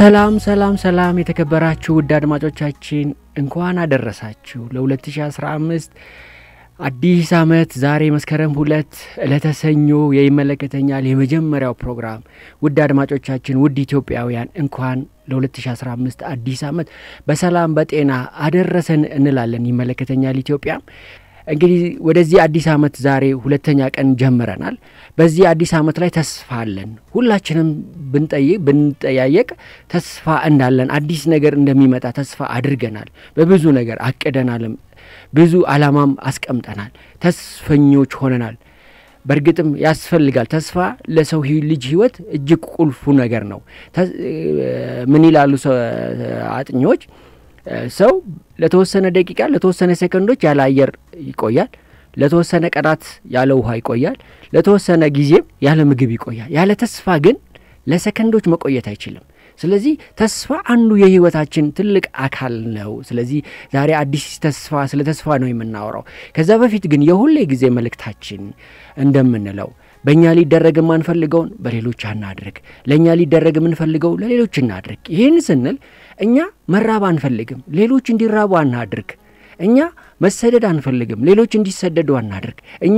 ሰላም ሰላም ሰላም የተከበራችሁ ውድ አድማጮቻችን እንኳን አደረሳችሁ ለ2015 አዲስ ዓመት ዛሬ መስከረም ሁለት ዕለተ ሰኞ የይመለከተኛል የመጀመሪያው ፕሮግራም ውድ አድማጮቻችን ውድ ኢትዮጵያውያን እንኳን ለ2015 አዲስ ዓመት በሰላም በጤና አደረሰን እንላለን ይመለከተኛል ኢትዮጵያ እንግዲህ ወደዚህ አዲስ ዓመት ዛሬ ሁለተኛ ቀን ጀምረናል በዚህ አዲስ ዓመት ላይ ተስፋ አለን ሁላችንም ብንጠይቅ ብንጠያየቅ ተስፋ እንዳለን አዲስ ነገር እንደሚመጣ ተስፋ አድርገናል በብዙ ነገር አቅደናልም ብዙ አላማም አስቀምጠናል ተስፈኞች ሆነናል በእርግጥም ያስፈልጋል ተስፋ ለሰው ልጅ ህይወት እጅግ ቁልፉ ነገር ነው ምን ይላሉ አጥኚዎች ሰው ለተወሰነ ደቂቃ ለተወሰነ ሴከንዶች ያለ አየር ይቆያል ለተወሰነ ቀናት ያለ ውሃ ይቆያል ለተወሰነ ጊዜም ያለ ምግብ ይቆያል ያለ ተስፋ ግን ለሰከንዶች መቆየት አይችልም ስለዚህ ተስፋ አንዱ የህይወታችን ትልቅ አካል ነው ስለዚህ ዛሬ አዲስ ተስፋ ስለ ተስፋ ነው የምናወራው ከዛ በፊት ግን የሁሌ ጊዜ መልእክታችን እንደምንለው በእኛ ሊደረግ የማንፈልገውን በሌሎች አናድርግ ለእኛ ሊደረግ የምንፈልገው ለሌሎች እናድርግ ይህን ስንል እኛ መራብ አንፈልግም ሌሎች እንዲራቡ አናድርግ እኛ መሰደድ አንፈልግም ሌሎች እንዲሰደዱ አናድርግ እኛ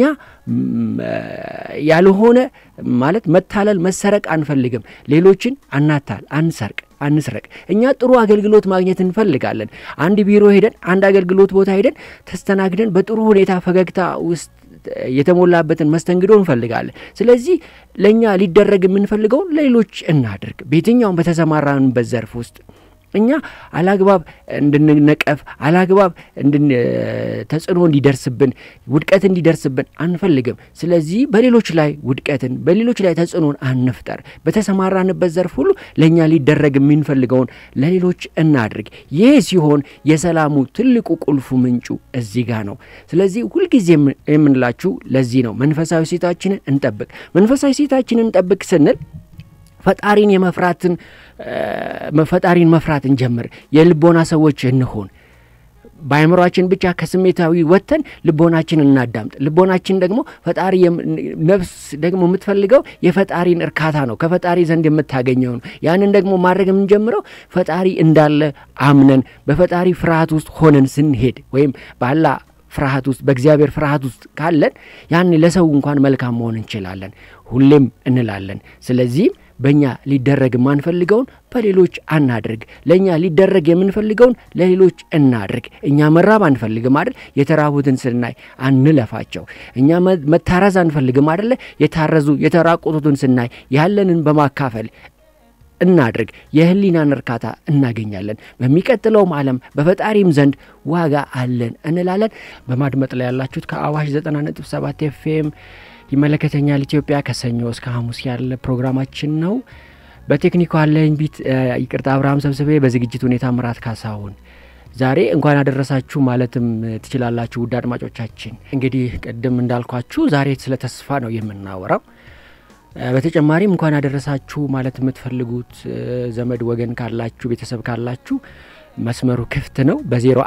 ያልሆነ ማለት መታለል መሰረቅ አንፈልግም ሌሎችን አናታል አንሰርቅ አንስረቅ እኛ ጥሩ አገልግሎት ማግኘት እንፈልጋለን አንድ ቢሮ ሄደን አንድ አገልግሎት ቦታ ሄደን ተስተናግደን በጥሩ ሁኔታ ፈገግታ ውስጥ የተሞላበትን መስተንግዶ እንፈልጋለን ስለዚህ ለእኛ ሊደረግ የምንፈልገውን ለሌሎች እናድርግ በየትኛውም በተሰማራንበት ዘርፍ ውስጥ እኛ አላግባብ እንድንነቀፍ አላግባብ ተጽዕኖ እንዲደርስብን ውድቀት እንዲደርስብን አንፈልግም ስለዚህ በሌሎች ላይ ውድቀትን በሌሎች ላይ ተጽዕኖን አንፍጠር በተሰማራንበት ዘርፍ ሁሉ ለእኛ ሊደረግ የምንፈልገውን ለሌሎች እናድርግ ይህ ሲሆን የሰላሙ ትልቁ ቁልፉ ምንጩ እዚህ ጋር ነው ስለዚህ ሁልጊዜ የምንላችሁ ለዚህ ነው መንፈሳዊ ሴታችንን እንጠብቅ መንፈሳዊ ሴታችንን እንጠብቅ ስንል ፈጣሪን የመፍራትን ፈጣሪን መፍራት እንጀምር የልቦና ሰዎች እንሆን በአእምሯችን ብቻ ከስሜታዊ ወጥተን ልቦናችን እናዳምጥ ልቦናችን ደግሞ ፈጣሪ ነፍስ ደግሞ የምትፈልገው የፈጣሪን እርካታ ነው ከፈጣሪ ዘንድ የምታገኘው ነው ያንን ደግሞ ማድረግ የምንጀምረው ፈጣሪ እንዳለ አምነን በፈጣሪ ፍርሃት ውስጥ ሆነን ስንሄድ ወይም ባላ ፍርሃት ውስጥ በእግዚአብሔር ፍርሃት ውስጥ ካለን ያን ለሰው እንኳን መልካም መሆን እንችላለን ሁሌም እንላለን ስለዚህም በእኛ ሊደረግ የማንፈልገውን በሌሎች አናድርግ ለእኛ ሊደረግ የምንፈልገውን ለሌሎች እናድርግ እኛ መራብ አንፈልግም አይደል የተራቡትን ስናይ አንለፋቸው እኛ መታረዝ አንፈልግም አደለ የታረዙ የተራቆቱትን ስናይ ያለንን በማካፈል እናድርግ የህሊናን እርካታ እናገኛለን በሚቀጥለውም ዓለም በፈጣሪም ዘንድ ዋጋ አለን እንላለን በማድመጥ ላይ ያላችሁት ከአዋሽ 97 ኤፍኤም ይመለከተኛል ኢትዮጵያ ከሰኞ እስከ ሐሙስ ያለ ፕሮግራማችን ነው በቴክኒኩ አለኝ ቢት ይቅርታ አብርሃም ሰብስቤ በዝግጅት ሁኔታ ምራት ካሳሁን ዛሬ እንኳን አደረሳችሁ ማለትም ትችላላችሁ ውድ አድማጮቻችን እንግዲህ ቅድም እንዳልኳችሁ ዛሬ ስለ ተስፋ ነው የምናወራው በተጨማሪም እንኳን ያደረሳችሁ ማለት የምትፈልጉት ዘመድ ወገን ካላችሁ ቤተሰብ ካላችሁ መስመሩ ክፍት ነው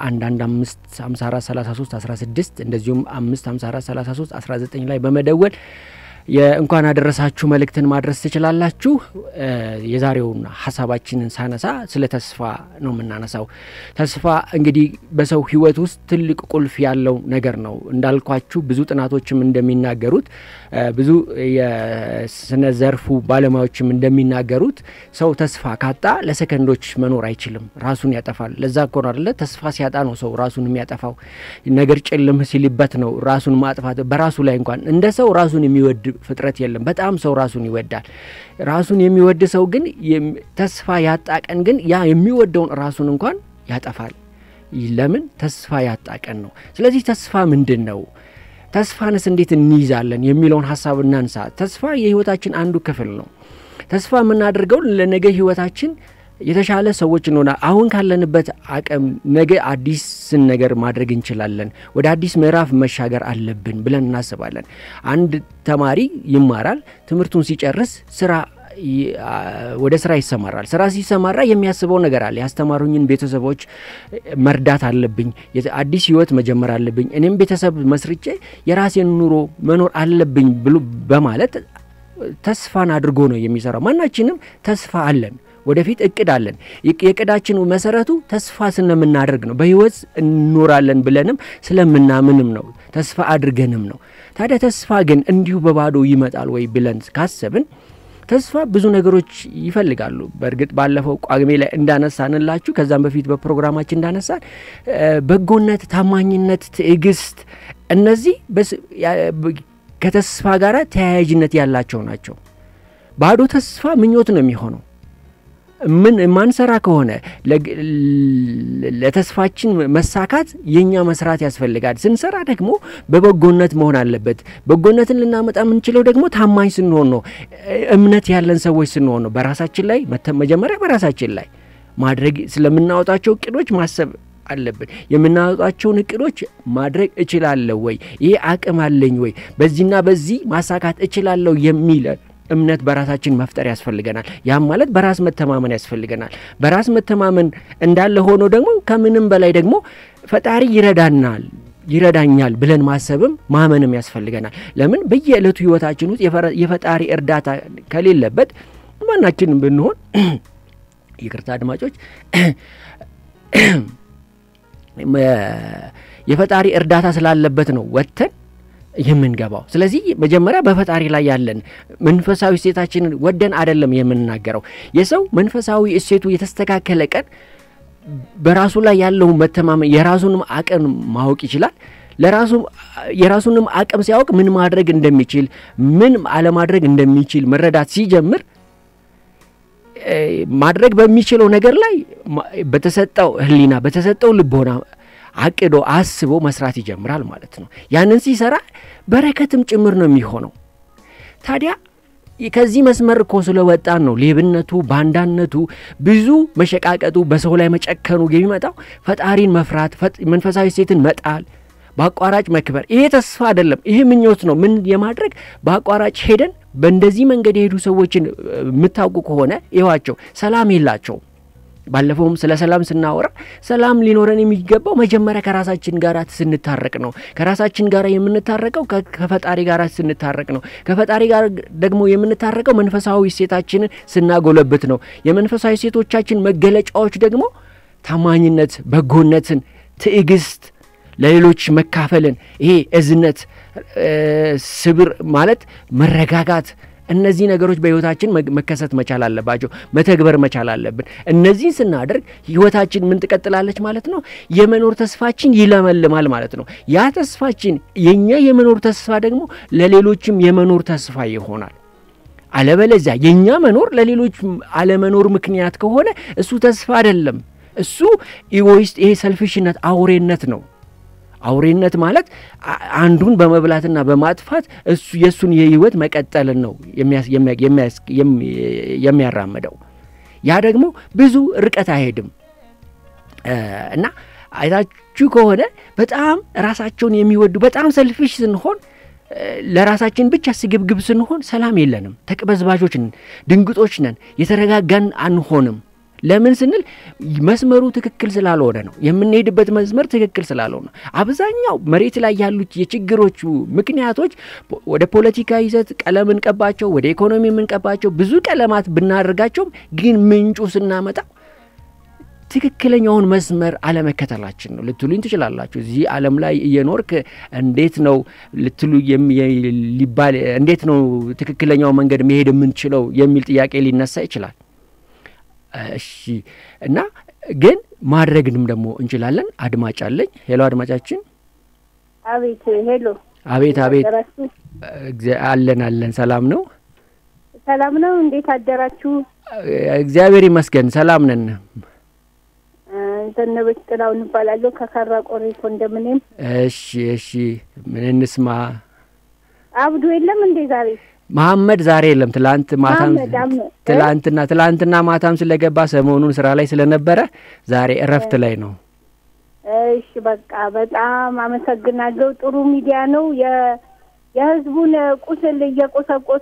በ0115543316 እንደዚሁም 5543319 ላይ በመደወል የእንኳን አደረሳችሁ መልእክትን ማድረስ ትችላላችሁ የዛሬውን ሀሳባችንን ሳነሳ ስለ ተስፋ ነው የምናነሳው ተስፋ እንግዲህ በሰው ህይወት ውስጥ ትልቅ ቁልፍ ያለው ነገር ነው እንዳልኳችሁ ብዙ ጥናቶችም እንደሚናገሩት ብዙ የስነ ዘርፉ ባለሙያዎችም እንደሚናገሩት ሰው ተስፋ ካጣ ለሰከንዶች መኖር አይችልም ራሱን ያጠፋል ለዛ እኮ ነው አደለ ተስፋ ሲያጣ ነው ሰው ራሱን የሚያጠፋው ነገር ጭልም ሲልበት ነው ራሱን ማጥፋት በራሱ ላይ እንኳን እንደ ሰው ራሱን የሚወድ ፍጥረት የለም በጣም ሰው ራሱን ይወዳል ራሱን የሚወድ ሰው ግን ተስፋ ያጣ ቀን ግን ያ የሚወደውን ራሱን እንኳን ያጠፋል ለምን ተስፋ ያጣ ቀን ነው ስለዚህ ተስፋ ምንድን ነው ተስፋንስ እንዴት እንይዛለን የሚለውን ሀሳብ እናንሳ ተስፋ የህይወታችን አንዱ ክፍል ነው ተስፋ የምናደርገው ለነገ ህይወታችን የተሻለ ሰዎች እንሆና አሁን ካለንበት አቅም ነገ አዲስን ነገር ማድረግ እንችላለን ወደ አዲስ ምዕራፍ መሻገር አለብን ብለን እናስባለን አንድ ተማሪ ይማራል ትምህርቱን ሲጨርስ ስራ ወደ ስራ ይሰማራል ስራ ሲሰማራ የሚያስበው ነገር አለ ያስተማሩኝን ቤተሰቦች መርዳት አለብኝ አዲስ ህይወት መጀመር አለብኝ እኔም ቤተሰብ መስርቼ የራሴን ኑሮ መኖር አለብኝ ብሎ በማለት ተስፋን አድርጎ ነው የሚሰራው ማናችንም ተስፋ አለን ወደፊት እቅድ አለን። የእቅዳችን መሰረቱ ተስፋ ስለምናደርግ ነው። በህይወት እንኖራለን ብለንም ስለምናምንም ነው። ተስፋ አድርገንም ነው። ታዲያ ተስፋ ግን እንዲሁ በባዶ ይመጣል ወይ ብለን ካሰብን ተስፋ ብዙ ነገሮች ይፈልጋሉ። በእርግጥ ባለፈው ቋግሜ ላይ እንዳነሳንላችሁ ከዛም በፊት በፕሮግራማችን እንዳነሳን በጎነት፣ ታማኝነት፣ ትዕግስት እነዚህ ከተስፋ ጋር ተያያዥነት ያላቸው ናቸው። ባዶ ተስፋ ምኞት ነው የሚሆነው። ምን ማንሰራ ከሆነ ለተስፋችን መሳካት የእኛ መስራት ያስፈልጋል። ስንሰራ ደግሞ በበጎነት መሆን አለበት። በጎነትን ልናመጣ የምንችለው ደግሞ ታማኝ ስንሆን ነው። እምነት ያለን ሰዎች ስንሆን ነው። በራሳችን ላይ መጀመሪያ በራሳችን ላይ ማድረግ ስለምናወጣቸው እቅዶች ማሰብ አለብን። የምናወጣቸውን እቅዶች ማድረግ እችላለሁ ወይ? ይህ አቅም አለኝ ወይ? በዚህና በዚህ ማሳካት እችላለሁ የሚል እምነት በራሳችን መፍጠር ያስፈልገናል። ያም ማለት በራስ መተማመን ያስፈልገናል። በራስ መተማመን እንዳለ ሆኖ ደግሞ ከምንም በላይ ደግሞ ፈጣሪ ይረዳናል ይረዳኛል ብለን ማሰብም ማመንም ያስፈልገናል። ለምን በየዕለቱ ህይወታችን ውስጥ የፈጣሪ እርዳታ ከሌለበት ማናችንም ብንሆን ይቅርታ አድማጮች የፈጣሪ እርዳታ ስላለበት ነው ወጥተን የምንገባው። ስለዚህ መጀመሪያ በፈጣሪ ላይ ያለን መንፈሳዊ እሴታችንን ወደን አይደለም የምንናገረው። የሰው መንፈሳዊ እሴቱ የተስተካከለ ቀን በራሱ ላይ ያለውን መተማመን የራሱንም አቅም ማወቅ ይችላል። ለራሱ የራሱንም አቅም ሲያውቅ ምን ማድረግ እንደሚችል ምን አለማድረግ እንደሚችል መረዳት ሲጀምር ማድረግ በሚችለው ነገር ላይ በተሰጠው ሕሊና በተሰጠው ልቦና አቅዶ አስቦ መስራት ይጀምራል ማለት ነው። ያንን ሲሰራ በረከትም ጭምር ነው የሚሆነው። ታዲያ ከዚህ መስመር እኮ ስለወጣን ነው ሌብነቱ፣ ባንዳነቱ፣ ብዙ መሸቃቀጡ፣ በሰው ላይ መጨከኑ የሚመጣው ፈጣሪን መፍራት፣ መንፈሳዊ ሴትን መጣል፣ በአቋራጭ መክበር። ይሄ ተስፋ አይደለም፣ ይሄ ምኞት ነው። ምን የማድረግ በአቋራጭ ሄደን በእንደዚህ መንገድ የሄዱ ሰዎችን የምታውቁ ከሆነ ይዋቸው ሰላም የላቸውም። ባለፈውም ስለ ሰላም ስናወራ ሰላም ሊኖረን የሚገባው መጀመሪያ ከራሳችን ጋር ስንታረቅ ነው። ከራሳችን ጋር የምንታረቀው ከፈጣሪ ጋር ስንታረቅ ነው። ከፈጣሪ ጋር ደግሞ የምንታረቀው መንፈሳዊ እሴታችንን ስናጎለብት ነው። የመንፈሳዊ እሴቶቻችን መገለጫዎች ደግሞ ታማኝነት፣ በጎነትን፣ ትዕግስት፣ ለሌሎች መካፈልን፣ ይሄ እዝነት፣ ስብር ማለት መረጋጋት እነዚህ ነገሮች በህይወታችን መከሰት መቻል አለባቸው። መተግበር መቻል አለብን። እነዚህን ስናደርግ ህይወታችን ምን ትቀጥላለች ማለት ነው? የመኖር ተስፋችን ይለመልማል ማለት ነው። ያ ተስፋችን የእኛ የመኖር ተስፋ ደግሞ ለሌሎችም የመኖር ተስፋ ይሆናል። አለበለዚያ የእኛ መኖር ለሌሎች አለመኖር ምክንያት ከሆነ እሱ ተስፋ አይደለም። እሱ ኢጎይስት፣ ይሄ ሰልፊሽነት፣ አውሬነት ነው። አውሬነት ማለት አንዱን በመብላትና በማጥፋት እሱ የእሱን የህይወት መቀጠልን ነው የሚያራምደው። ያ ደግሞ ብዙ ርቀት አይሄድም እና አይታችሁ ከሆነ በጣም ራሳቸውን የሚወዱ በጣም ሰልፊሽ ስንሆን ለራሳችን ብቻ ስግብግብ ስንሆን ሰላም የለንም። ተቅበዝባዦች ነን፣ ድንግጦች ነን፣ የተረጋጋን አንሆንም። ለምን ስንል መስመሩ ትክክል ስላልሆነ ነው። የምንሄድበት መስመር ትክክል ስላልሆነ ነው። አብዛኛው መሬት ላይ ያሉት የችግሮቹ ምክንያቶች ወደ ፖለቲካ ይዘት ቀለም እንቀባቸው፣ ወደ ኢኮኖሚ የምንቀባቸው ብዙ ቀለማት ብናደርጋቸውም ግን ምንጩ ስናመጣው ትክክለኛውን መስመር አለመከተላችን ነው ልትሉኝ ትችላላችሁ። እዚህ ዓለም ላይ እየኖርክ እንዴት ነው ልትሉ ሊባል እንዴት ነው ትክክለኛው መንገድ መሄድ የምንችለው የሚል ጥያቄ ሊነሳ ይችላል። እሺ እና ግን ማድረግንም ደግሞ እንችላለን። አድማጭ አለኝ። ሄሎ አድማጫችን። አቤት። ሄሎ። አቤት አቤት። አለን አለን። ሰላም ነው? ሰላም ነው። እንዴት አደራችሁ? እግዚአብሔር ይመስገን ሰላም ነን። ዘነበች ጥላውን እባላለሁ ከካራ ቆሬ ኮንዶሚኒየም። እሺ እሺ። ምን እንስማ? አብዱ የለም እንዴ ዛሬ? መሐመድ ዛሬ የለም። ትላንት ማታም ትላንትና ትላንትና ማታም ስለገባ ሰሞኑን ስራ ላይ ስለነበረ ዛሬ እረፍት ላይ ነው። እሺ በቃ በጣም አመሰግናለሁ። ጥሩ ሚዲያ ነው። የህዝቡን ቁስል እየቆሰቆሰ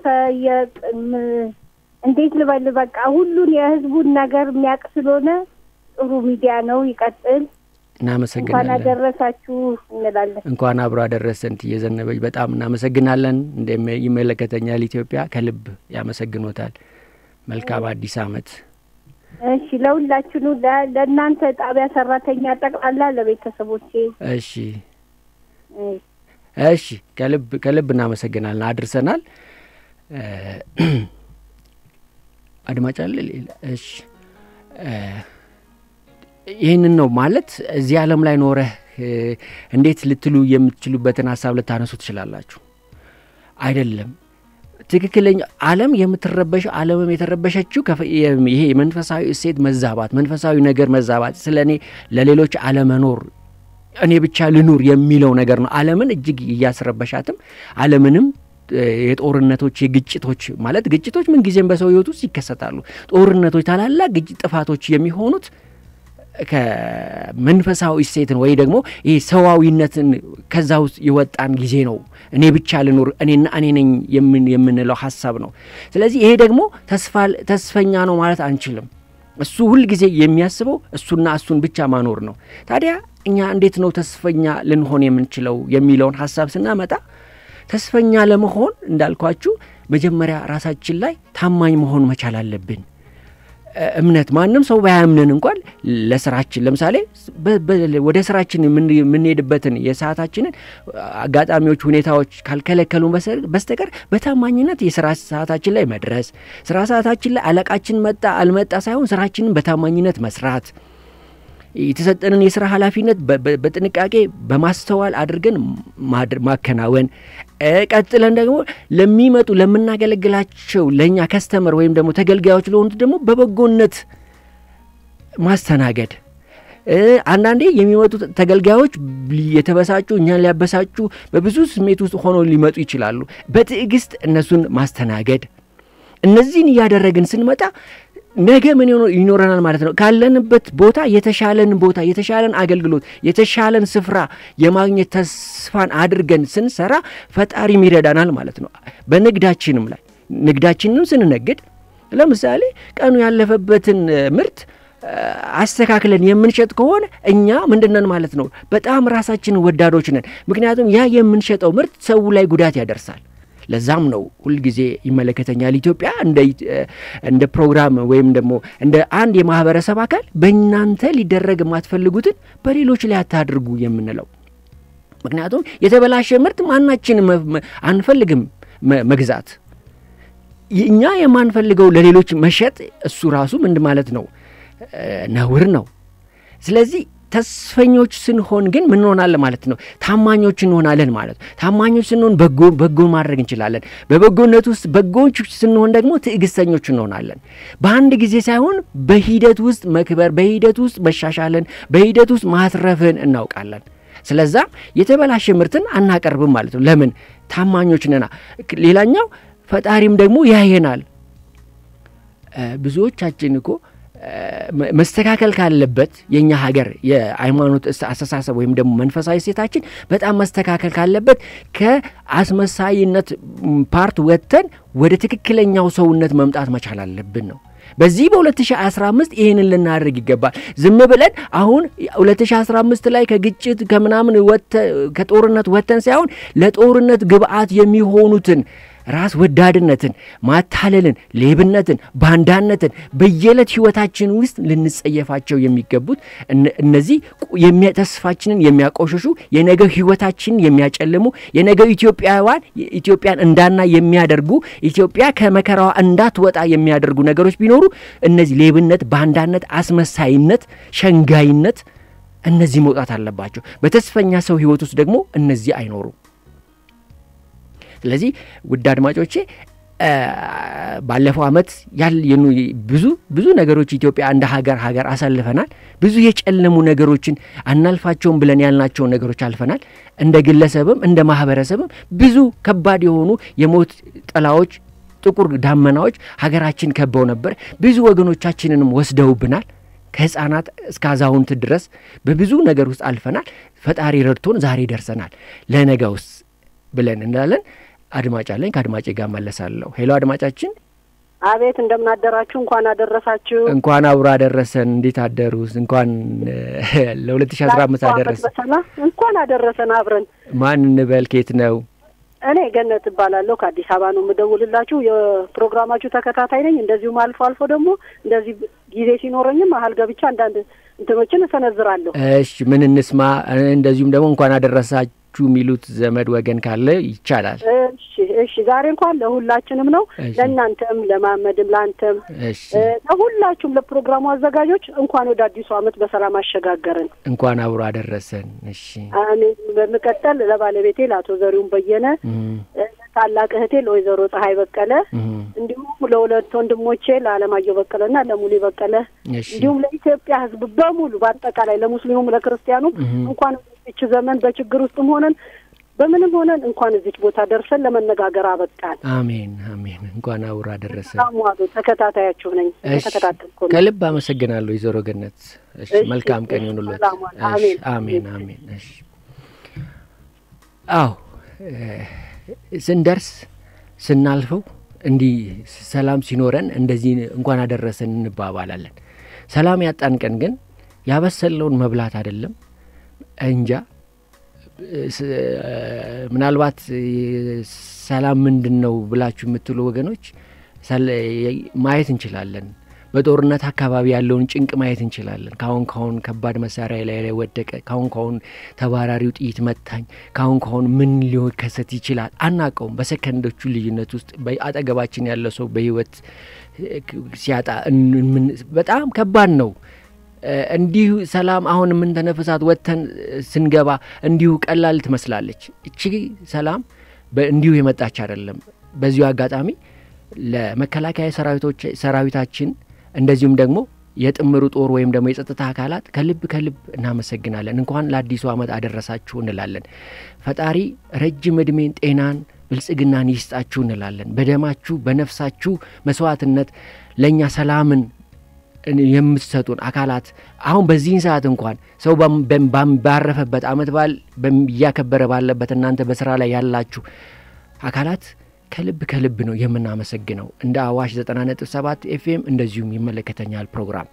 እንዴት ልበል፣ በቃ ሁሉን የህዝቡን ነገር የሚያውቅ ስለሆነ ጥሩ ሚዲያ ነው። ይቀጥል። እናመሰግናለን። እንኳን አደረሳችሁ እንላለን። እንኳን አብሮ አደረሰን እየዘነበች በጣም እናመሰግናለን። እንደ ይመለከተኛል ኢትዮጵያ ከልብ ያመሰግኖታል። መልካም አዲስ አመት። እሺ ለሁላችኑ ለ- ለእናንተ ጣቢያ ሰራተኛ ጠቅላላ ለቤተሰቦቼ እሺ እ፣ እሺ ከልብ ከልብ እናመሰግናለን። አድርሰናል። እ፣ አድማጭ አለ ሌላ? እሺ እ፣ ይህንን ነው ማለት እዚህ ዓለም ላይ ኖረህ እ፣ እንዴት ልትሉ የምትችሉበትን ሀሳብ ልታነሱ ትችላላችሁ። አይደለም ትክክለኛ ዓለም የምትረበሸው ዓለምም የተረበሸችው ከፈ- የም- ይሄ የመንፈሳዊ እሴት መዛባት፣ መንፈሳዊ ነገር መዛባት፣ ስለ እኔ ለሌሎች አለመኖር እኔ ብቻ ልኑር የሚለው ነገር ነው። ዓለምን እጅግ እያስረበሻትም ዓለምንም እ፣ የጦርነቶች የግጭቶች ማለት ግጭቶች ምንጊዜም በሰው ሕይወት ውስጥ ይከሰታሉ። ጦርነቶች፣ ታላላቅ ግጭት ጥፋቶች የሚሆኑት ከመንፈሳዊ እሴትን ወይ ደግሞ ይህ ሰዋዊነትን ከዛ ውስጥ የወጣን ጊዜ ነው። እኔ ብቻ ልኑር እኔና እኔ ነኝ የምን የምንለው ሀሳብ ነው። ስለዚህ ይሄ ደግሞ ተስፋ ተስፈኛ ነው ማለት አንችልም። እሱ ሁል ጊዜ የሚያስበው እሱና እሱን ብቻ ማኖር ነው። ታዲያ እኛ እንዴት ነው ተስፈኛ ልንሆን የምንችለው የሚለውን ሀሳብ ስናመጣ ተስፈኛ ለመሆን እንዳልኳችሁ መጀመሪያ ራሳችን ላይ ታማኝ መሆን መቻል አለብን። እ፣ እምነት ማንም ሰው ባያምንን እንኳን ለስራችን ለምሳሌ በ- በ- ወደ ስራችን የምን- የምንሄድበትን የሰዓታችንን አጋጣሚዎች፣ ሁኔታዎች ካልከለከሉን በሰ- በስተቀር በታማኝነት የስራ ሰዓታችን ላይ መድረስ ስራ ሰዓታችን ላይ አለቃችን መጣ አልመጣ ሳይሆን ስራችንን በታማኝነት መስራት የተሰጠንን የስራ ኃላፊነት በ- በ- በጥንቃቄ በማስተዋል አድርገን ማድር- ማከናወን እ፣ ቀጥለን ደግሞ ለሚመጡ ለምናገለግላቸው ለእኛ ከስተመር ወይም ደግሞ ተገልጋዮች ለሆኑት ደግሞ በበጎነት ማስተናገድ እ፣ አንዳንዴ የሚመጡ ተገልጋዮች ሊ- የተበሳጩ እኛን ሊያበሳጩ በብዙ ስሜት ውስጥ ሆነው ሊመጡ ይችላሉ። በትዕግስት እነሱን ማስተናገድ እነዚህን እያደረግን ስንመጣ ነገ ምን ሆኖ ይኖረናል ማለት ነው። ካለንበት ቦታ የተሻለን ቦታ የተሻለን አገልግሎት የተሻለን ስፍራ የማግኘት ተስፋን አድርገን ስንሰራ ፈጣሪም ይረዳናል ማለት ነው። በንግዳችንም ላይ ንግዳችንም ስንነግድ ለምሳሌ ቀኑ ያለፈበትን እ፣ ምርት እ፣ አስተካክለን የምንሸጥ ከሆነ እኛ ምንድነን ማለት ነው? በጣም ራሳችንን ወዳዶች ነን። ምክንያቱም ያ የምንሸጠው ምርት ሰው ላይ ጉዳት ያደርሳል። ለዛም ነው ሁልጊዜ ይመለከተኛል ኢትዮጵያ እንደ እንደ ፕሮግራም ወይም ደግሞ እንደ አንድ የማህበረሰብ አካል በእናንተ ሊደረግ የማትፈልጉትን በሌሎች ላይ አታድርጉ የምንለው። ምክንያቱም የተበላሸ ምርት ማናችን አንፈልግም መ- መግዛት እኛ የማንፈልገው ለሌሎች መሸጥ እሱ ራሱ ምንድ ማለት ነው እ፣ ነውር ነው። ስለዚህ ተስፈኞች ስንሆን ግን ምን እንሆናለን ማለት ነው? ታማኞች እንሆናለን ማለት ነው። ታማኞች ስንሆን በጎ በጎ ማድረግ እንችላለን። በበጎነት ውስጥ በጎች ስንሆን ደግሞ ትዕግስተኞች እንሆናለን። በአንድ ጊዜ ሳይሆን በሂደት ውስጥ መክበር፣ በሂደት ውስጥ መሻሻልን፣ በሂደት ውስጥ ማትረፍን እናውቃለን። ስለዛም የተበላሸ ምርትን አናቀርብም ማለት ነው። ለምን? ታማኞች ነና። ሌላኛው ፈጣሪም ደግሞ ያየናል። እ፣ ብዙዎቻችን እኮ እ፣ መ- መስተካከል ካለበት የእኛ ሀገር የሃይማኖት እስ- አስተሳሰብ ወይም ደግሞ መንፈሳዊ ሴታችን በጣም መስተካከል ካለበት ከአስመሳይነት ም፣ ፓርት ወጥተን ወደ ትክክለኛው ሰውነት መምጣት መቻል አለብን ነው። በዚህ በ2015 ይህንን ልናደርግ ይገባል። ዝም ብለን አሁን 2015 ላይ ከግጭት ከምናምን ወጥተ- ከጦርነት ወጥተን ሳይሆን ለጦርነት ግብአት የሚሆኑትን ራስ ወዳድነትን፣ ማታለልን፣ ሌብነትን፣ ባንዳነትን በየዕለት ህይወታችን ውስጥ ልንጸየፋቸው የሚገቡት እነ- እነዚህ ቁ- የሚያ- ተስፋችንን የሚያቆሽሹ የነገ ህይወታችንን የሚያጨልሙ የነገ ኢትዮጵያውያን ኢትዮጵያን እንዳና የሚያደርጉ ኢትዮጵያ ከመከራዋ እንዳትወጣ የሚያደርጉ ነገሮች ቢኖሩ እነዚህ ሌብነት፣ ባንዳነት፣ አስመሳይነት፣ ሸንጋይነት እነዚህ መውጣት አለባቸው። በተስፈኛ ሰው ህይወት ውስጥ ደግሞ እነዚህ አይኖሩም። ስለዚህ ውድ አድማጮቼ እ፣ ባለፈው ዓመት ያልኑ ብዙ ብዙ ነገሮች ኢትዮጵያ እንደ ሀገር ሀገር አሳልፈናል። ብዙ የጨለሙ ነገሮችን አናልፋቸውም ብለን ያልናቸውን ነገሮች አልፈናል። እንደ ግለሰብም እንደ ማህበረሰብም ብዙ ከባድ የሆኑ የሞት ጥላዎች፣ ጥቁር ዳመናዎች ሀገራችን ከበው ነበር። ብዙ ወገኖቻችንንም ወስደውብናል። ከህፃናት እስከ አዛውንት ድረስ በብዙ ነገር ውስጥ አልፈናል። ፈጣሪ ረድቶን ዛሬ ደርሰናል። ለነገ ውስጥ ብለን እንላለን። አድማጭ አለኝ። ከአድማጭ ጋር መለሳለሁ። ሄሎ አድማጫችን፣ አቤት እንደምን አደራችሁ? እንኳን አደረሳችሁ። እንኳን አብሮ አደረሰን። እንዴት አደሩ? እንኳን ለሁለት ሺ አስራ አምስት ለአዲሱ ዓመት አደረሰን። በሰላም እንኳን አደረሰን አብረን። ማን እንበል? ኬት ነው? እኔ ገነት እባላለሁ ከአዲስ አበባ ነው የምደውልላችሁ። የፕሮግራማችሁ ተከታታይ ነኝ። እንደዚሁም አልፎ አልፎ ደግሞ እንደዚህ ጊዜ ሲኖረኝም መሀል ገብቻ አንዳንድ እንትኖችን እሰነዝራለሁ። እሺ ምን እንስማ? እንደዚሁም ደግሞ እንኳን አደረሳችሁ የሚሉት ዘመድ ወገን ካለ ይቻላል። እሺ እሺ። ዛሬ እንኳን ለሁላችንም ነው፣ እሺ። ለእናንተም፣ ለማመድም፣ ለአንተም፣ እሺ እ፣ ለሁላችሁም ለፕሮግራሙ አዘጋጆች እንኳን ወደ አዲሱ ዓመት በሰላም አሸጋገርን። እንኳን አብሮ አደረሰን። እሺ አሜን። በመቀጠል ለባለቤቴ ለአቶ ዘሪሁን በየነ፣ እም፣ እ፣ ታላቅ እህቴ ለወይዘሮ ፀሐይ በቀለ እም፣ እንዲሁም ለሁለት ወንድሞቼ ለአለማየሁ በቀለና ለሙሌ በቀለ እሺ እንዲሁም ለኢትዮጵያ ሕዝብ በሙሉ በአጠቃላይ ለሙስሊሙም ለክርስቲያኑም እም፣ እንኳን እዚች ዘመን በችግር ውስጥም ሆነን በምንም ሆነን እንኳን እዚች ቦታ ደርሰን ለመነጋገር አበቃን። አሜን አሜን። እንኳን አብሮ አደረሰን። ሰላም ዋሉ። ተከታታያችሁ ነኝ። እሺ ተከታተልኩ ነው። ከልብ አመሰግናለሁ ወይዘሮ ገነት። እሺ እሺ፣ መልካም ቀን እሺ፣ ይሁንልዎት። ሰላም ዋል። እሺ፣ አሜን። አሜን አሜን። እሺ አዎ እ፣ ስንደርስ ስናልፈው እንዲህ ሰላም ሲኖረን እንደዚህ እንኳን አደረሰን እንባባላለን። ሰላም ያጣን ቀን ግን ያበሰለውን መብላት አይደለም እንጃ ስ- ምናልባት ሰላም ምንድን ነው ብላችሁ የምትሉ ወገኖች ሰል- ማየት እንችላለን። በጦርነት አካባቢ ያለውን ጭንቅ ማየት እንችላለን። ካሁን ካሁን ከባድ መሳሪያ ላይ ላይ ወደቀ፣ ካሁን ካሁን ተባራሪው ጥይት መታኝ፣ ካሁን ካሁን ምን ሊከሰት ይችላል አናቀውም። በሰከንዶቹ ልዩነት ውስጥ በ- አጠገባችን ያለ ሰው በህይወት እ፣ ሲያጣ እን- ምን- በጣም ከባድ ነው። እ፣ እንዲሁ ሰላም አሁን የምንተነፍሳት ወጥተን እ፣ ስንገባ እንዲሁ ቀላል ትመስላለች። እቺ ሰላም በ- እንዲሁ የመጣች አይደለም። በዚሁ አጋጣሚ ለመከላከያ ሰራዊቶች ሰራዊታችን እንደዚሁም ደግሞ የጥምሩ ጦር ወይም ደግሞ የጸጥታ አካላት ከልብ ከልብ እናመሰግናለን። እንኳን ለአዲሱ ዓመት አደረሳችሁ እንላለን። ፈጣሪ ረጅም ዕድሜን፣ ጤናን፣ ብልጽግናን ይስጣችሁ እንላለን። በደማችሁ በነፍሳችሁ መስዋዕትነት ለእኛ ሰላምን የምትሰጡን አካላት አሁን በዚህን ሰዓት እንኳን ሰው ባም- በም- ባም- ባረፈበት አመት በዓል በም- እያከበረ ባለበት እናንተ በስራ ላይ ያላችሁ አካላት ከልብ ከልብ ነው የምናመሰግነው። እንደ አዋሽ 90.7 ኤፍኤም እንደዚሁም ይመለከተኛል ፕሮግራም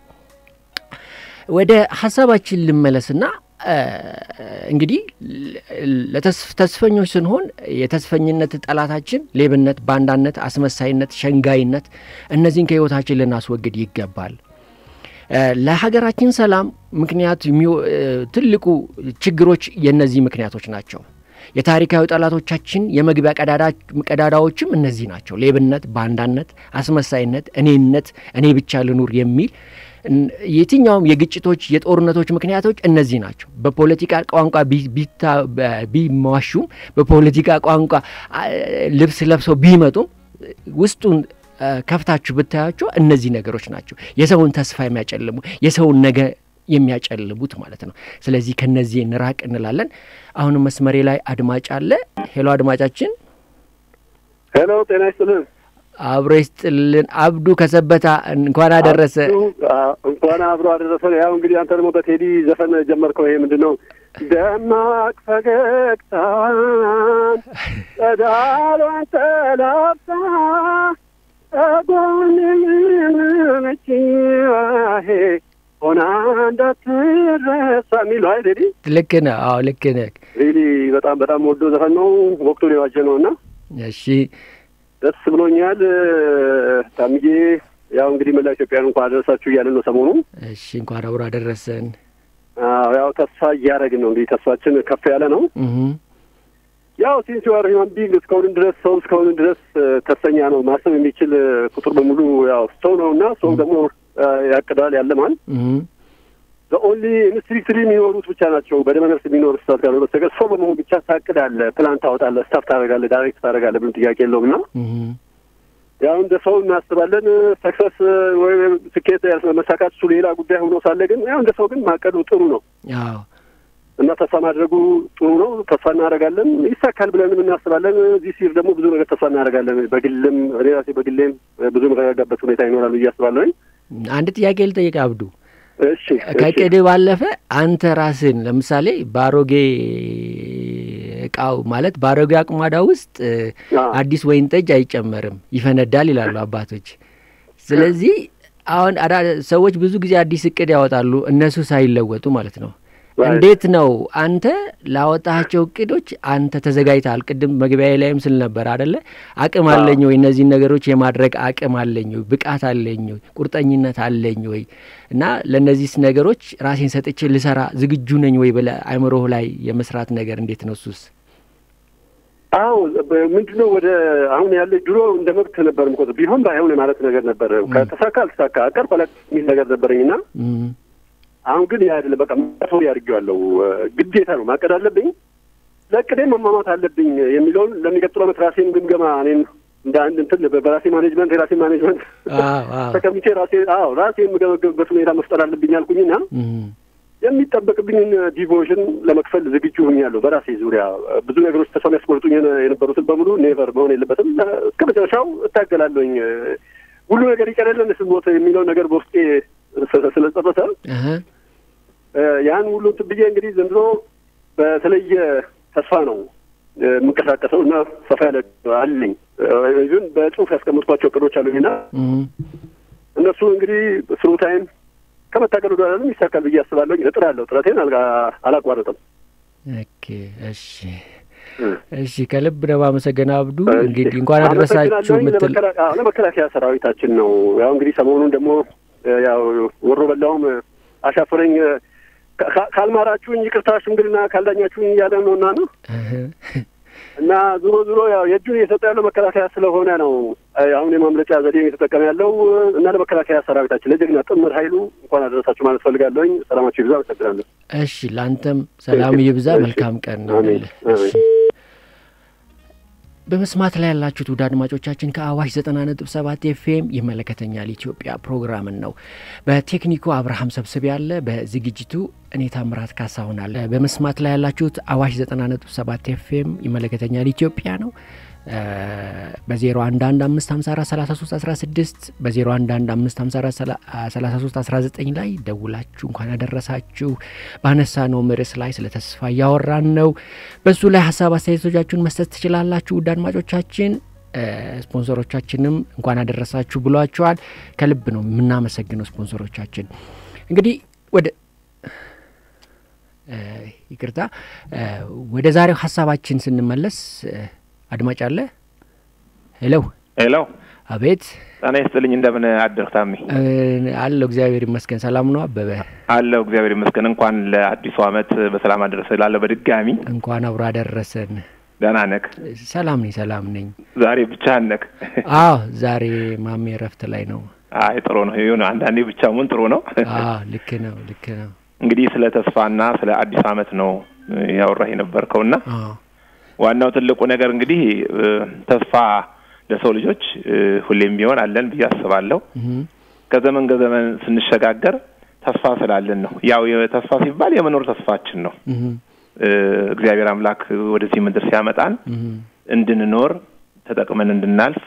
ወደ ሀሳባችን ልመለስና እ፣ እንግዲህ ለተስፍ- ተስፈኞች ስንሆን የተስፈኝነት ጠላታችን ሌብነት፣ ባንዳነት፣ አስመሳይነት፣ ሸንጋይነት እነዚህን ከህይወታችን ልናስወግድ ይገባል። እ፣ ለሀገራችን ሰላም ምክንያት የሚው- እ፣ ትልቁ ችግሮች የእነዚህ ምክንያቶች ናቸው። የታሪካዊ ጠላቶቻችን የመግቢያ ቀዳዳ- ቀዳዳዎችም እነዚህ ናቸው። ሌብነት፣ ባንዳነት፣ አስመሳይነት፣ እኔነት፣ እኔ ብቻ ልኑር የሚል እን- የትኛውም የግጭቶች የጦርነቶች ምክንያቶች እነዚህ ናቸው። በፖለቲካ ቋንቋ ቢ- ቢታ- በ- ቢሟሹም በፖለቲካ ቋንቋ አ፣ ልብስ ለብሰው ቢመጡም ውስጡን አ፣ ከፍታችሁ ብታያቸው እነዚህ ነገሮች ናቸው የሰውን ተስፋ የሚያጨልሙ የሰውን ነገ የሚያጨልሙት ማለት ነው። ስለዚህ ከነዚህ እንራቅ እንላለን። አሁንም መስመሬ ላይ አድማጭ አለ። ሄሎ አድማጫችን፣ ሄሎ ጤና ይስጥልን። አብሮ ይስጥልን። አብዱ ከሰበታ እንኳን አደረሰ። አዎ፣ እንኳን አብሮ አደረሰን። ያው እንግዲህ አንተ ደግሞ በቴዲ ዘፈን ጀመርከው። ይሄ ምንድን ነው? ደማቅ ፈገግታን ጸዳሏን ተላብሳ ጎንምች ሆና እንዳትረሳ የሚለው አይ ቴዲ ልክ ነህ። አዎ ልክ ነህ። ሪሊ በጣም በጣም ወዶ ዘፈን ነው። ወቅቱን የዋጀ ነው እና እሺ ደስ ብሎኛል። ታምዬ ያው እንግዲህ መላ ኢትዮጵያን እንኳን አደረሳችሁ እያለን ነው ሰሞኑ። እሺ እንኳን አብሮ አደረሰን። አዎ ያው ተስፋ እያደረግን ነው እንግዲህ ተስፋችን ከፍ ያለ ነው። እህ ያው ሲንስ ዩአር ሂውማን ቢንግ እስከሆንን ድረስ ሰው እስከሆንን ድረስ እ፣ ተስፈኛ ነው። ማሰብ የሚችል እ፣ ፍጡር በሙሉ ያው ሰው ነው እና ሰው ደግሞ እ፣ ያቅዳል ያለማል። እህ ኦንሊ ኢንስትሪክትሊ የሚኖሩት ብቻ ናቸው በደመ ነፍስ የሚኖር ስታት ጋር በስተቀር ሰው በመሆን ብቻ ታቅዳለህ፣ ፕላን ታወጣለህ፣ ስታፍ ታደርጋለህ፣ ዳይሬክት ታደርጋለህ። ምንም ጥያቄ የለውም እና እህ ያው እንደ ሰው እናስባለን። ሰክሰስ ወይ ስኬት መሳካት እሱ ሌላ ጉዳይ ሆኖ ሳለ ግን ያው እንደ ሰው ግን ማቀዱ ጥሩ ነው አዎ እና ተስፋ ማድረጉ ጥሩ ነው። ተስፋ እናደርጋለን፣ ይሳካል ብለንም እናስባለን። እዚህ ሲር ደግሞ ብዙ ነገር ተስፋ እናደርጋለን። በግልም እኔ ራሴ በግሌም ብዙ መረጋጋበት ሁኔታ ይኖራል ብዬ አስባለሁኝ። አንድ ጥያቄ ልጠይቅ አብዱ። እሺ እሺ። ከቅድ ባለፈ አንተ ራስን ለምሳሌ በአሮጌ እቃው ማለት በአሮጌ አቁማዳ ውስጥ እ፣ አዎ። አዲስ ወይን ጠጅ አይጨመርም ይፈነዳል ይላሉ አባቶች። ስለዚህ አሁን አዳ ሰዎች ብዙ ጊዜ አዲስ እቅድ ያወጣሉ እነሱ ሳይለወጡ ማለት ነው። እንዴት ነው አንተ ላወጣቸው እቅዶች አንተ ተዘጋጅተሃል? ቅድም መግቢያ ላይም ስል ነበር አደለ? አቅም አለኝ ወይ እነዚህን ነገሮች የማድረግ አቅም አለኝ ወይ ብቃት አለኝ ወይ ቁርጠኝነት አለኝ ወይ እና ለእነዚህ ነገሮች ራሴን ሰጥቼ ልሰራ ዝግጁ ነኝ ወይ ብለህ አእምሮህ ላይ የመስራት ነገር እንዴት ነው እሱስ? አዎ ምንድን ነው ወደ አሁን ያለ ድሮ እንደ መብት ነበር የምቆጥር ቢሆን ባይሆን ማለት ነገር ነበር። ከተሳካ አልተሳካ አቀር በላ የሚል ነገር ነበረኝና አሁን ግን ያ አይደለም። በቃ ሰው ያድርጌዋለሁ። ግዴታ ነው ማቀድ አለብኝ። ለእቅዴ መሟሟት አለብኝ የሚለውን ለሚቀጥለው ዓመት ራሴን ግምገማ እኔን እንደ አንድ እንትን በራሴ ማኔጅመንት የራሴ ማኔጅመንት ተቀምጬ ራሴ አዎ ራሴ የምገመገብበት ሁኔታ መፍጠር አለብኝ አልኩኝና የሚጠበቅብኝን ዲቮሽን ለመክፈል ዝግጁ ሆኛለሁ። በራሴ ዙሪያ ብዙ ነገሮች ተስፋ የሚያስቆርጡኝ የነበሩትን በሙሉ ኔቨር መሆን የለበትም። እስከ መጨረሻው እታገላለሁኝ። ሁሉ ነገር ይቀርልን ስሞት የሚለው ነገር በውስጤ ስለጸረሰ ያን ሁሉ እንትን ብዬ እንግዲህ ዘንድሮ በተለየ ተስፋ ነው የምንቀሳቀሰው እና ሰፋ ያለ አለኝ ግን በጽሁፍ ያስቀምጥኳቸው እቅዶች አሉኝና እነሱ እንግዲህ ስሩ ታይም ከመታገል ወደ ኋላ ይሳካል ብዬ አስባለሁ። እጥራለሁ። ጥረቴን አላቋረጥም። ኦኬ፣ እሺ፣ እሺ። ከልብ ነው የማመሰግነው አብዱ። እንግዲህ እንኳን አደረሳችሁ ምትል ለመከላከያ ሰራዊታችን ነው። ያው እንግዲህ ሰሞኑን ደግሞ ያው ወሮ በላውም አሻፈረኝ ካልማራችሁኝ ይቅርታ ሽምግልና ካልዳኛችሁኝ እያለ ነው እና ነው እና ዞሮ ዞሮ ያው የእጁን እየሰጠ ያለው መከላከያ ስለሆነ ነው አሁን የማምለጫ ዘዴ እየተጠቀመ ያለው እና ለመከላከያ ሰራዊታችን ለጀግና ጥምር ኃይሉ እንኳን አደረሳችሁ ማለት ፈልጋለሁኝ። ሰላማችሁ ይብዛ። አመሰግናለሁ። እሺ፣ ለአንተም ሰላም ይብዛ። መልካም ቀን ነው። በመስማት ላይ ያላችሁት ውድ አድማጮቻችን ከአዋሽ ዘጠና ነጥብ ሰባት ኤፍኤም ይመለከተኛል ኢትዮጵያ ፕሮግራምን ነው። በቴክኒኩ አብርሃም ሰብስቤ ያለ፣ በዝግጅቱ እኔ ታምራት ካሳሁን አለ። በመስማት ላይ ያላችሁት አዋሽ ዘጠና ነጥብ ሰባት ኤፍኤም ይመለከተኛል ኢትዮጵያ ነው። በዜሮ አንድ አንድ አምስት ሀምሳ አራት ሰላሳ ሶስት አስራ ስድስት በዜሮ አንድ አንድ አምስት ሀምሳ አራት ሰላሳ ሶስት አስራ ዘጠኝ ላይ ደውላችሁ እንኳን ያደረሳችሁ ባነሳ ነው ርዕስ ላይ ስለ ተስፋ እያወራን ነው። በሱ ላይ ሀሳብ አስተያየቶቻችሁን መስጠት ትችላላችሁ። ውድ አድማጮቻችን ስፖንሰሮቻችንም እንኳን ያደረሳችሁ ብሏቸዋል። ከልብ ነው የምናመሰግነው ስፖንሰሮቻችን። እንግዲህ ወደ ይቅርታ ወደ ዛሬው ሀሳባችን ስንመለስ አድማጭ አለ። ሄሎ ሄሎ። አቤት። ጤና ይስጥልኝ። እንደምን አደርክ ታሜ? አለሁ እግዚአብሔር ይመስገን። ሰላም ነው አበበ? አለሁ እግዚአብሔር ይመስገን። እንኳን ለአዲሱ ዓመት በሰላም አደረሰ ላለሁ በድጋሚ እንኳን አብሮ አደረሰን። ደህና ነክ? ሰላም ነኝ፣ ሰላም ነኝ። ዛሬ ብቻህን ነክ? አዎ ዛሬ ማሜ እረፍት ላይ ነው። አይ ጥሩ ነው። ይሁን አንዳንዴ ብቻ መሆን ጥሩ ነው። አዎ ልክ ነው፣ ልክ ነው። እንግዲህ ስለ ተስፋና ስለ አዲስ ዓመት ነው ያወራህ የነበርከውና ዋናው ትልቁ ነገር እንግዲህ ተስፋ ለሰው ልጆች ሁሌም ቢሆን አለን ብዬ አስባለሁ። ከዘመን ከዘመን ስንሸጋገር ተስፋ ስላለን ነው። ያው ተስፋ ሲባል የመኖር ተስፋችን ነው። እግዚአብሔር አምላክ ወደዚህ ምድር ሲያመጣን እንድንኖር ተጠቅመን እንድናልፍ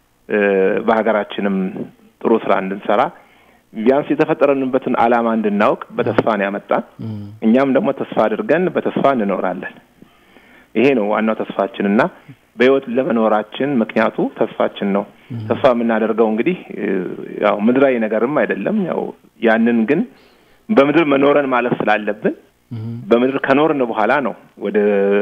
በሀገራችንም ጥሩ ስራ እንድንሰራ ቢያንስ የተፈጠረንበትን ዓላማ እንድናውቅ በተስፋ ነው ያመጣን። እኛም ደግሞ ተስፋ አድርገን በተስፋ እንኖራለን። ይሄ ነው ዋናው ተስፋችን እና በህይወት ለመኖራችን ምክንያቱ ተስፋችን ነው። ተስፋ የምናደርገው እንግዲህ ያው ምድራዊ ነገርም አይደለም። ያው ያንን ግን በምድር መኖረን ማለት ስላለብን በምድር ከኖርን በኋላ ነው ወደ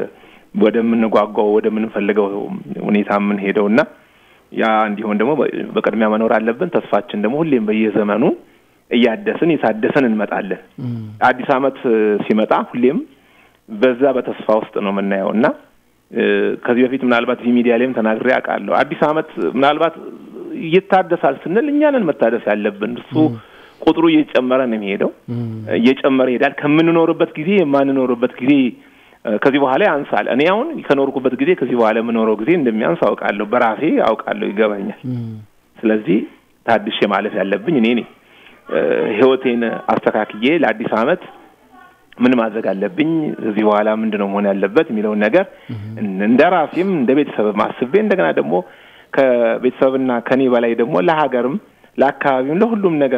ወደምንጓጓው ወደምንፈልገው ሁኔታ የምንሄደው እና ያ እንዲሆን ደግሞ በቅድሚያ መኖር አለብን። ተስፋችን ደግሞ ሁሌም በየዘመኑ እያደስን የታደሰን እንመጣለን። አዲስ ዓመት ሲመጣ ሁሌም በዛ በተስፋ ውስጥ ነው የምናየው እና ከዚህ በፊት ምናልባት እዚህ ሚዲያ ላይም ተናግሬ አውቃለሁ። አዲስ ዓመት ምናልባት ይታደሳል ስንል እኛንን መታደስ ያለብን እሱ ቁጥሩ እየጨመረ ነው የሚሄደው፣ እየጨመረ ይሄዳል። ከምንኖርበት ጊዜ የማንኖርበት ጊዜ ከዚህ በኋላ ያንሳል። እኔ አሁን ከኖርኩበት ጊዜ ከዚህ በኋላ የምኖረው ጊዜ እንደሚያንስ አውቃለሁ፣ በራሴ አውቃለሁ፣ ይገባኛል። ስለዚህ ታድሼ ማለፍ ያለብኝ እኔ ነኝ። ህይወቴን አስተካክዬ ለአዲስ ዓመት ምን ማድረግ አለብኝ፣ እዚህ በኋላ ምንድን ነው መሆን ያለበት የሚለውን ነገር እንደ ራሴም እንደ ቤተሰብም አስቤ እንደገና ደግሞ ከቤተሰብና ከኔ በላይ ደግሞ ለሀገርም ለአካባቢም ለሁሉም ነገር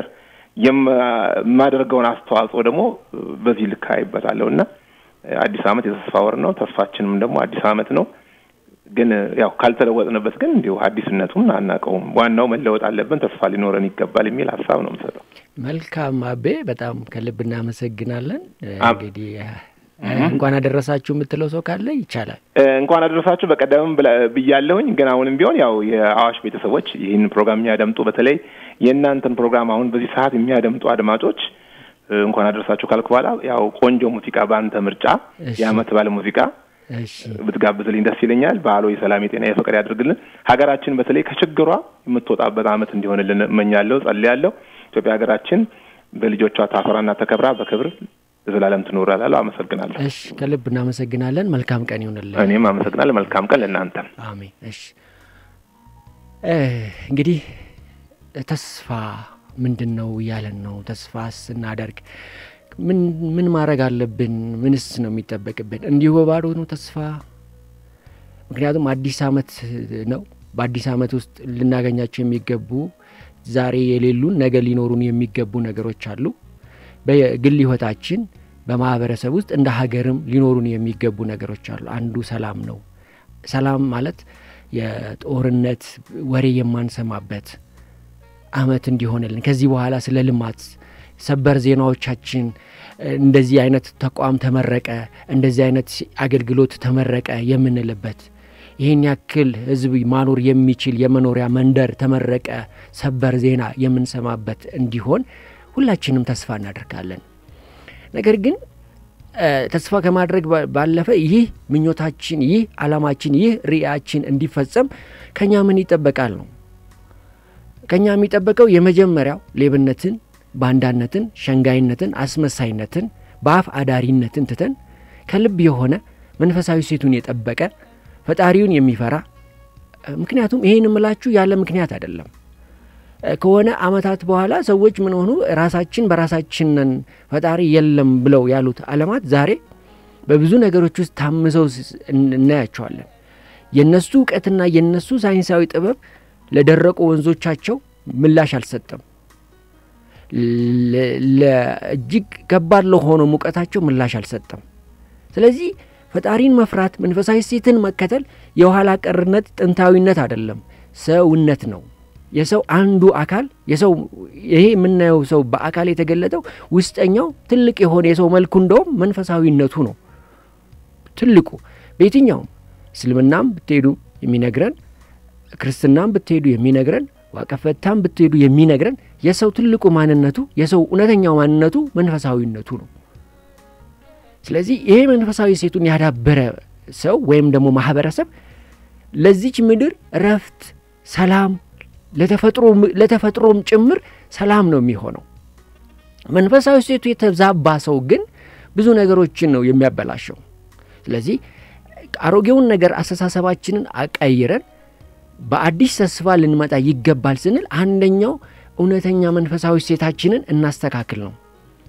የማደርገውን አስተዋጽኦ ደግሞ በዚህ ልክ አይበታለሁ እና አዲስ ዓመት የተስፋ ወር ነው። ተስፋችንም ደግሞ አዲስ ዓመት ነው። ግን ያው ካልተለወጥንበት ግን እንዲሁ አዲስነቱን አናውቀውም። ዋናው መለወጥ አለብን፣ ተስፋ ሊኖረን ይገባል የሚል ሀሳብ ነው የምሰጠው። መልካም አቤ፣ በጣም ከልብ እናመሰግናለን። እንግዲህ እንኳን አደረሳችሁ የምትለው ሰው ካለ ይቻላል። እንኳን አደረሳችሁ በቀደምም ብያለሁኝ፣ ግን አሁንም ቢሆን ያው የአዋሽ ቤተሰቦች ይህን ፕሮግራም የሚያደምጡ በተለይ የእናንተን ፕሮግራም አሁን በዚህ ሰዓት የሚያደምጡ አድማጮች እንኳን አደረሳችሁ ካልኩ በኋላ ያው ቆንጆ ሙዚቃ በአንተ ምርጫ የአመት ባለ ሙዚቃ ብትጋብዝልኝ ደስ ይለኛል። በዓሉ የሰላም የጤና የፍቅር ያድርግልን። ሀገራችን በተለይ ከችግሯ የምትወጣበት አመት እንዲሆንልን እመኛለሁ፣ ጸልያለሁ። ኢትዮጵያ ሀገራችን በልጆቿ ታፈራና ተከብራ በክብር ዘላለም ትኖር እላለሁ። አመሰግናለሁ። እሺ፣ ከልብ እናመሰግናለን። መልካም ቀን ይሁንልን። እኔም አመሰግናለሁ። መልካም ቀን ለእናንተም። አሜን። እሺ፣ እንግዲህ ተስፋ ምንድን ነው እያለን ነው። ተስፋ ስናደርግ ምን ምን ማድረግ አለብን? ምንስ ነው የሚጠበቅብን? እንዲሁ በባዶ ነው ተስፋ? ምክንያቱም አዲስ አመት ነው። በአዲስ አመት ውስጥ ልናገኛቸው የሚገቡ ዛሬ የሌሉን ነገ ሊኖሩን የሚገቡ ነገሮች አሉ። በግል ህይወታችን፣ በማህበረሰብ ውስጥ እንደ ሀገርም ሊኖሩን የሚገቡ ነገሮች አሉ። አንዱ ሰላም ነው። ሰላም ማለት የጦርነት ወሬ የማንሰማበት አመት እንዲሆንልን ከዚህ በኋላ ስለ ልማት ሰበር ዜናዎቻችን እንደዚህ አይነት ተቋም ተመረቀ፣ እንደዚህ አይነት አገልግሎት ተመረቀ የምንልበት ይህን ያክል ህዝብ ማኖር የሚችል የመኖሪያ መንደር ተመረቀ፣ ሰበር ዜና የምንሰማበት እንዲሆን ሁላችንም ተስፋ እናደርጋለን። ነገር ግን ተስፋ ከማድረግ ባለፈ ይህ ምኞታችን፣ ይህ አላማችን፣ ይህ ርዕያችን እንዲፈጸም ከኛ ምን ይጠበቃል ነው። ከኛ የሚጠበቀው የመጀመሪያው ሌብነትን፣ ባንዳነትን፣ ሸንጋይነትን፣ አስመሳይነትን፣ በአፍ አዳሪነትን ትተን ከልብ የሆነ መንፈሳዊ ሴቱን የጠበቀ ፈጣሪውን የሚፈራ ምክንያቱም ይህን እምላችሁ ያለ ምክንያት አይደለም። ከሆነ አመታት በኋላ ሰዎች ምን ሆኑ? ራሳችን በራሳችን ነን ፈጣሪ የለም ብለው ያሉት አለማት ዛሬ በብዙ ነገሮች ውስጥ ታምሰው እናያቸዋለን። የነሱ እውቀትና የነሱ ሳይንሳዊ ጥበብ ለደረቁ ወንዞቻቸው ምላሽ አልሰጠም። ለእጅግ ከባድ ለሆነው ሙቀታቸው ምላሽ አልሰጠም። ስለዚህ ፈጣሪን መፍራት መንፈሳዊ ሴትን መከተል የኋላ ቀርነት ጥንታዊነት አይደለም፣ ሰውነት ነው። የሰው አንዱ አካል የሰው ይሄ የምናየው ሰው በአካል የተገለጠው ውስጠኛው ትልቅ የሆነ የሰው መልኩ እንደውም መንፈሳዊነቱ ነው ትልቁ። በየትኛውም እስልምናም ብትሄዱ የሚነግረን ክርስትናም ብትሄዱ የሚነግረን ዋቀፈታም ብትሄዱ የሚነግረን የሰው ትልቁ ማንነቱ የሰው እውነተኛው ማንነቱ መንፈሳዊነቱ ነው። ስለዚህ ይሄ መንፈሳዊ ሴቱን ያዳበረ ሰው ወይም ደግሞ ማህበረሰብ ለዚች ምድር እረፍት፣ ሰላም ለተፈጥሮም ጭምር ሰላም ነው የሚሆነው። መንፈሳዊ ሴቱ የተዛባ ሰው ግን ብዙ ነገሮችን ነው የሚያበላሸው። ስለዚህ አሮጌውን ነገር አስተሳሰባችንን አቀይረን በአዲስ ተስፋ ልንመጣ ይገባል ስንል አንደኛው እውነተኛ መንፈሳዊ ሴታችንን እናስተካክል ነው።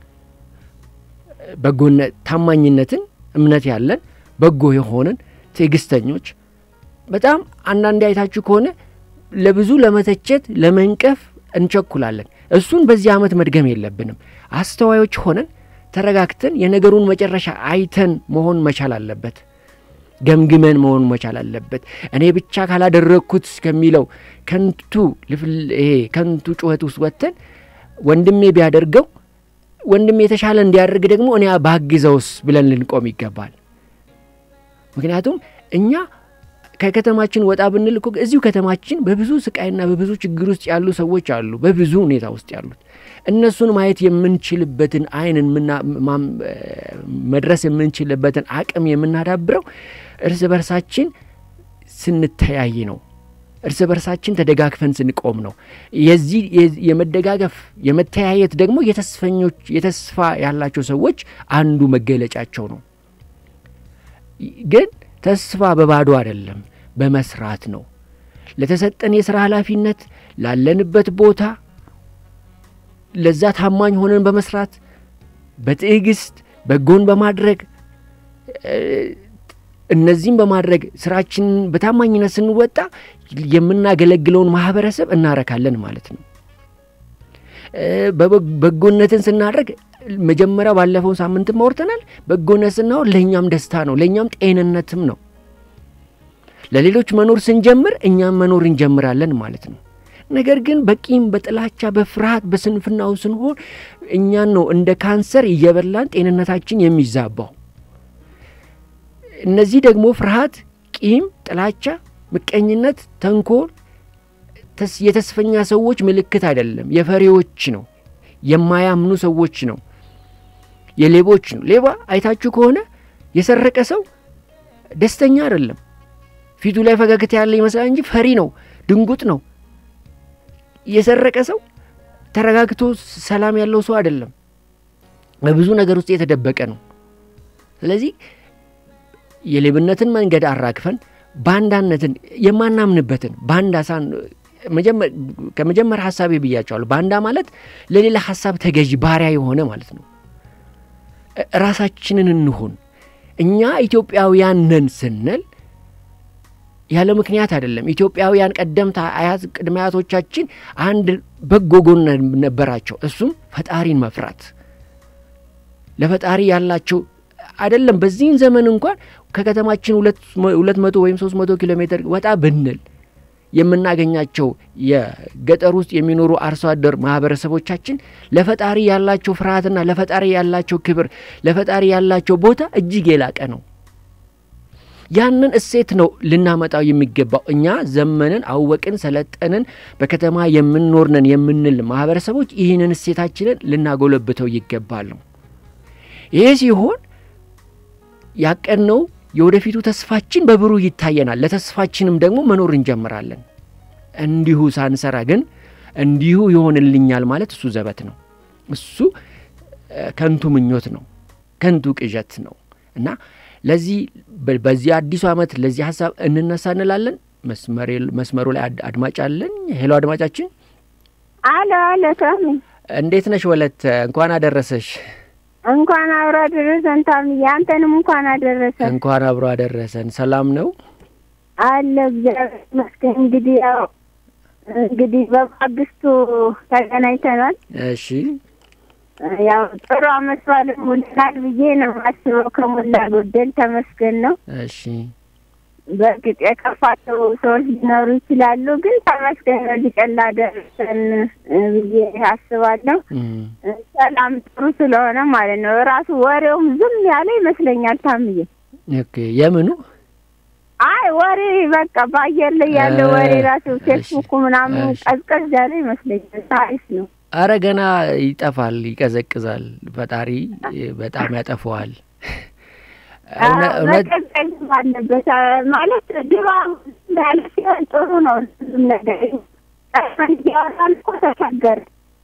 በጎነት፣ ታማኝነትን፣ እምነት ያለን በጎ የሆንን ትዕግስተኞች። በጣም አንዳንድ አይታችሁ ከሆነ ለብዙ ለመተቸት ለመንቀፍ እንቸኩላለን። እሱን በዚህ ዓመት መድገም የለብንም። አስተዋዮች ሆነን ተረጋግተን የነገሩን መጨረሻ አይተን መሆን መቻል አለበት። ገምግመን መሆን መቻል አለበት። እኔ ብቻ ካላደረግኩት ከሚለው ከንቱ ይሄ ከንቱ ጩኸት ውስጥ ወጥተን ወንድሜ ቢያደርገው ወንድሜ የተሻለ እንዲያደርግ ደግሞ እኔ ባግዘውስ ብለን ልንቆም ይገባል። ምክንያቱም እኛ ከከተማችን ወጣ ብንል እኮ እዚሁ ከተማችን በብዙ ስቃይና በብዙ ችግር ውስጥ ያሉ ሰዎች አሉ፣ በብዙ ሁኔታ ውስጥ ያሉት እነሱን ማየት የምንችልበትን አይንን መድረስ የምንችልበትን አቅም የምናዳብረው እርስ በርሳችን ስንተያይ ነው። እርስ በርሳችን ተደጋግፈን ስንቆም ነው። የዚህ የመደጋገፍ የመተያየት ደግሞ የተስፈኞች የተስፋ ያላቸው ሰዎች አንዱ መገለጫቸው ነው። ግን ተስፋ በባዶ አይደለም፣ በመስራት ነው። ለተሰጠን የሥራ ኃላፊነት ላለንበት ቦታ ለዛ ታማኝ ሆነን በመስራት በትዕግስት በጎን በማድረግ እነዚህም በማድረግ ስራችንን በታማኝነት ስንወጣ የምናገለግለውን ማህበረሰብ እናረካለን ማለት ነው። በጎነትን ስናደርግ መጀመሪያ ባለፈው ሳምንትም አውርተናል። በጎነት ስናወር ለእኛም ደስታ ነው፣ ለእኛም ጤንነትም ነው። ለሌሎች መኖር ስንጀምር እኛም መኖር እንጀምራለን ማለት ነው። ነገር ግን በቂም በጥላቻ በፍርሃት በስንፍናው ስንሆን እኛን ነው እንደ ካንሰር እየበላን ጤንነታችን የሚዛባው። እነዚህ ደግሞ ፍርሃት፣ ቂም፣ ጥላቻ፣ ምቀኝነት፣ ተንኮል የተስፈኛ ሰዎች ምልክት አይደለም፣ የፈሪዎች ነው፣ የማያምኑ ሰዎች ነው፣ የሌቦች ነው። ሌባ አይታችሁ ከሆነ የሰረቀ ሰው ደስተኛ አይደለም። ፊቱ ላይ ፈገግታ ያለ ይመስላል እንጂ ፈሪ ነው፣ ድንጉጥ ነው። የሰረቀ ሰው ተረጋግቶ ሰላም ያለው ሰው አይደለም። በብዙ ነገር ውስጥ የተደበቀ ነው። ስለዚህ የሌብነትን መንገድ አራግፈን ባንዳነትን የማናምንበትን ባንዳ ሳን ከመጀመሪያ ሀሳቤ ብያቸዋለሁ። ባንዳ ማለት ለሌላ ሀሳብ ተገዥ ባሪያ የሆነ ማለት ነው። ራሳችንን እንሁን። እኛ ኢትዮጵያውያን ነን ስንል ያለ ምክንያት አይደለም። ኢትዮጵያውያን ቀደምት አያት ቅድመ አያቶቻችን አንድ በጎ ጎን ነበራቸው። እሱም ፈጣሪን መፍራት ለፈጣሪ ያላቸው አይደለም። በዚህን ዘመን እንኳን ከከተማችን ሁለት መቶ ወይም ሶስት መቶ ኪሎ ሜትር ወጣ ብንል የምናገኛቸው የገጠር ውስጥ የሚኖሩ አርሶ አደር ማህበረሰቦቻችን ለፈጣሪ ያላቸው ፍርሃትና ለፈጣሪ ያላቸው ክብር ለፈጣሪ ያላቸው ቦታ እጅግ የላቀ ነው። ያንን እሴት ነው ልናመጣው የሚገባው። እኛ ዘመንን፣ አወቅን፣ ሰለጠንን፣ በከተማ የምንኖርነን የምንል ማህበረሰቦች ይህንን እሴታችንን ልናጎለብተው ይገባል ነው። ይሄ ሲሆን ያቀድነው የወደፊቱ ተስፋችን በብሩህ ይታየናል። ለተስፋችንም ደግሞ መኖር እንጀምራለን። እንዲሁ ሳንሰራ ግን እንዲሁ ይሆንልኛል ማለት እሱ ዘበት ነው። እሱ ከንቱ ምኞት ነው፣ ከንቱ ቅዠት ነው እና ለዚህ በዚህ አዲሱ ዓመት ለዚህ ሀሳብ እንነሳ እንላለን። መስመሩ ላይ አድማጭ አለን። ሄሎ አድማጫችን። አሎ አሎ፣ ታሚ እንዴት ነሽ? ወለት እንኳን አደረሰሽ። እንኳን አብሮ አደረሰን ታምዬ፣ አንተንም እንኳን አደረሰን። እንኳን አብሮ አደረሰን። ሰላም ነው አለ እግዚአብሔር ይመስገን። እንግዲህ ያው እንግዲህ በማግስቱ ተገናኝተናል። እሺ ያው ጥሩ አመት በዓል ውለናል ብዬ ነው የማስበው። ከሞላ ጎደል ተመስገን ነው። እሺ በእርግጥ የከፋቸው ሰዎች ሊኖሩ ይችላሉ፣ ግን ተመስገን ነው ሊቀላ ደረሰን ብዬ አስባለሁ። ሰላም ጥሩ ስለሆነ ማለት ነው። ራሱ ወሬውም ዝም ያለ ይመስለኛል ታምዬ። ኦኬ የምኑ አይ ወሬ በቃ በአየር ላይ ያለ ወሬ ራሱ ፌስቡኩ ምናምን ቀዝቀዝ ያለ ይመስለኛል። ታሪፍ ነው። አረ ገና ይጠፋል፣ ይቀዘቅዛል። ፈጣሪ በጣም ያጠፈዋል። መቀዝቀዝ አለበት ማለት ድሮ ያለ ሲሆን ጥሩ ነው። ሁሉም ነገር ቀድመን እያወራን እኮ ተቸገር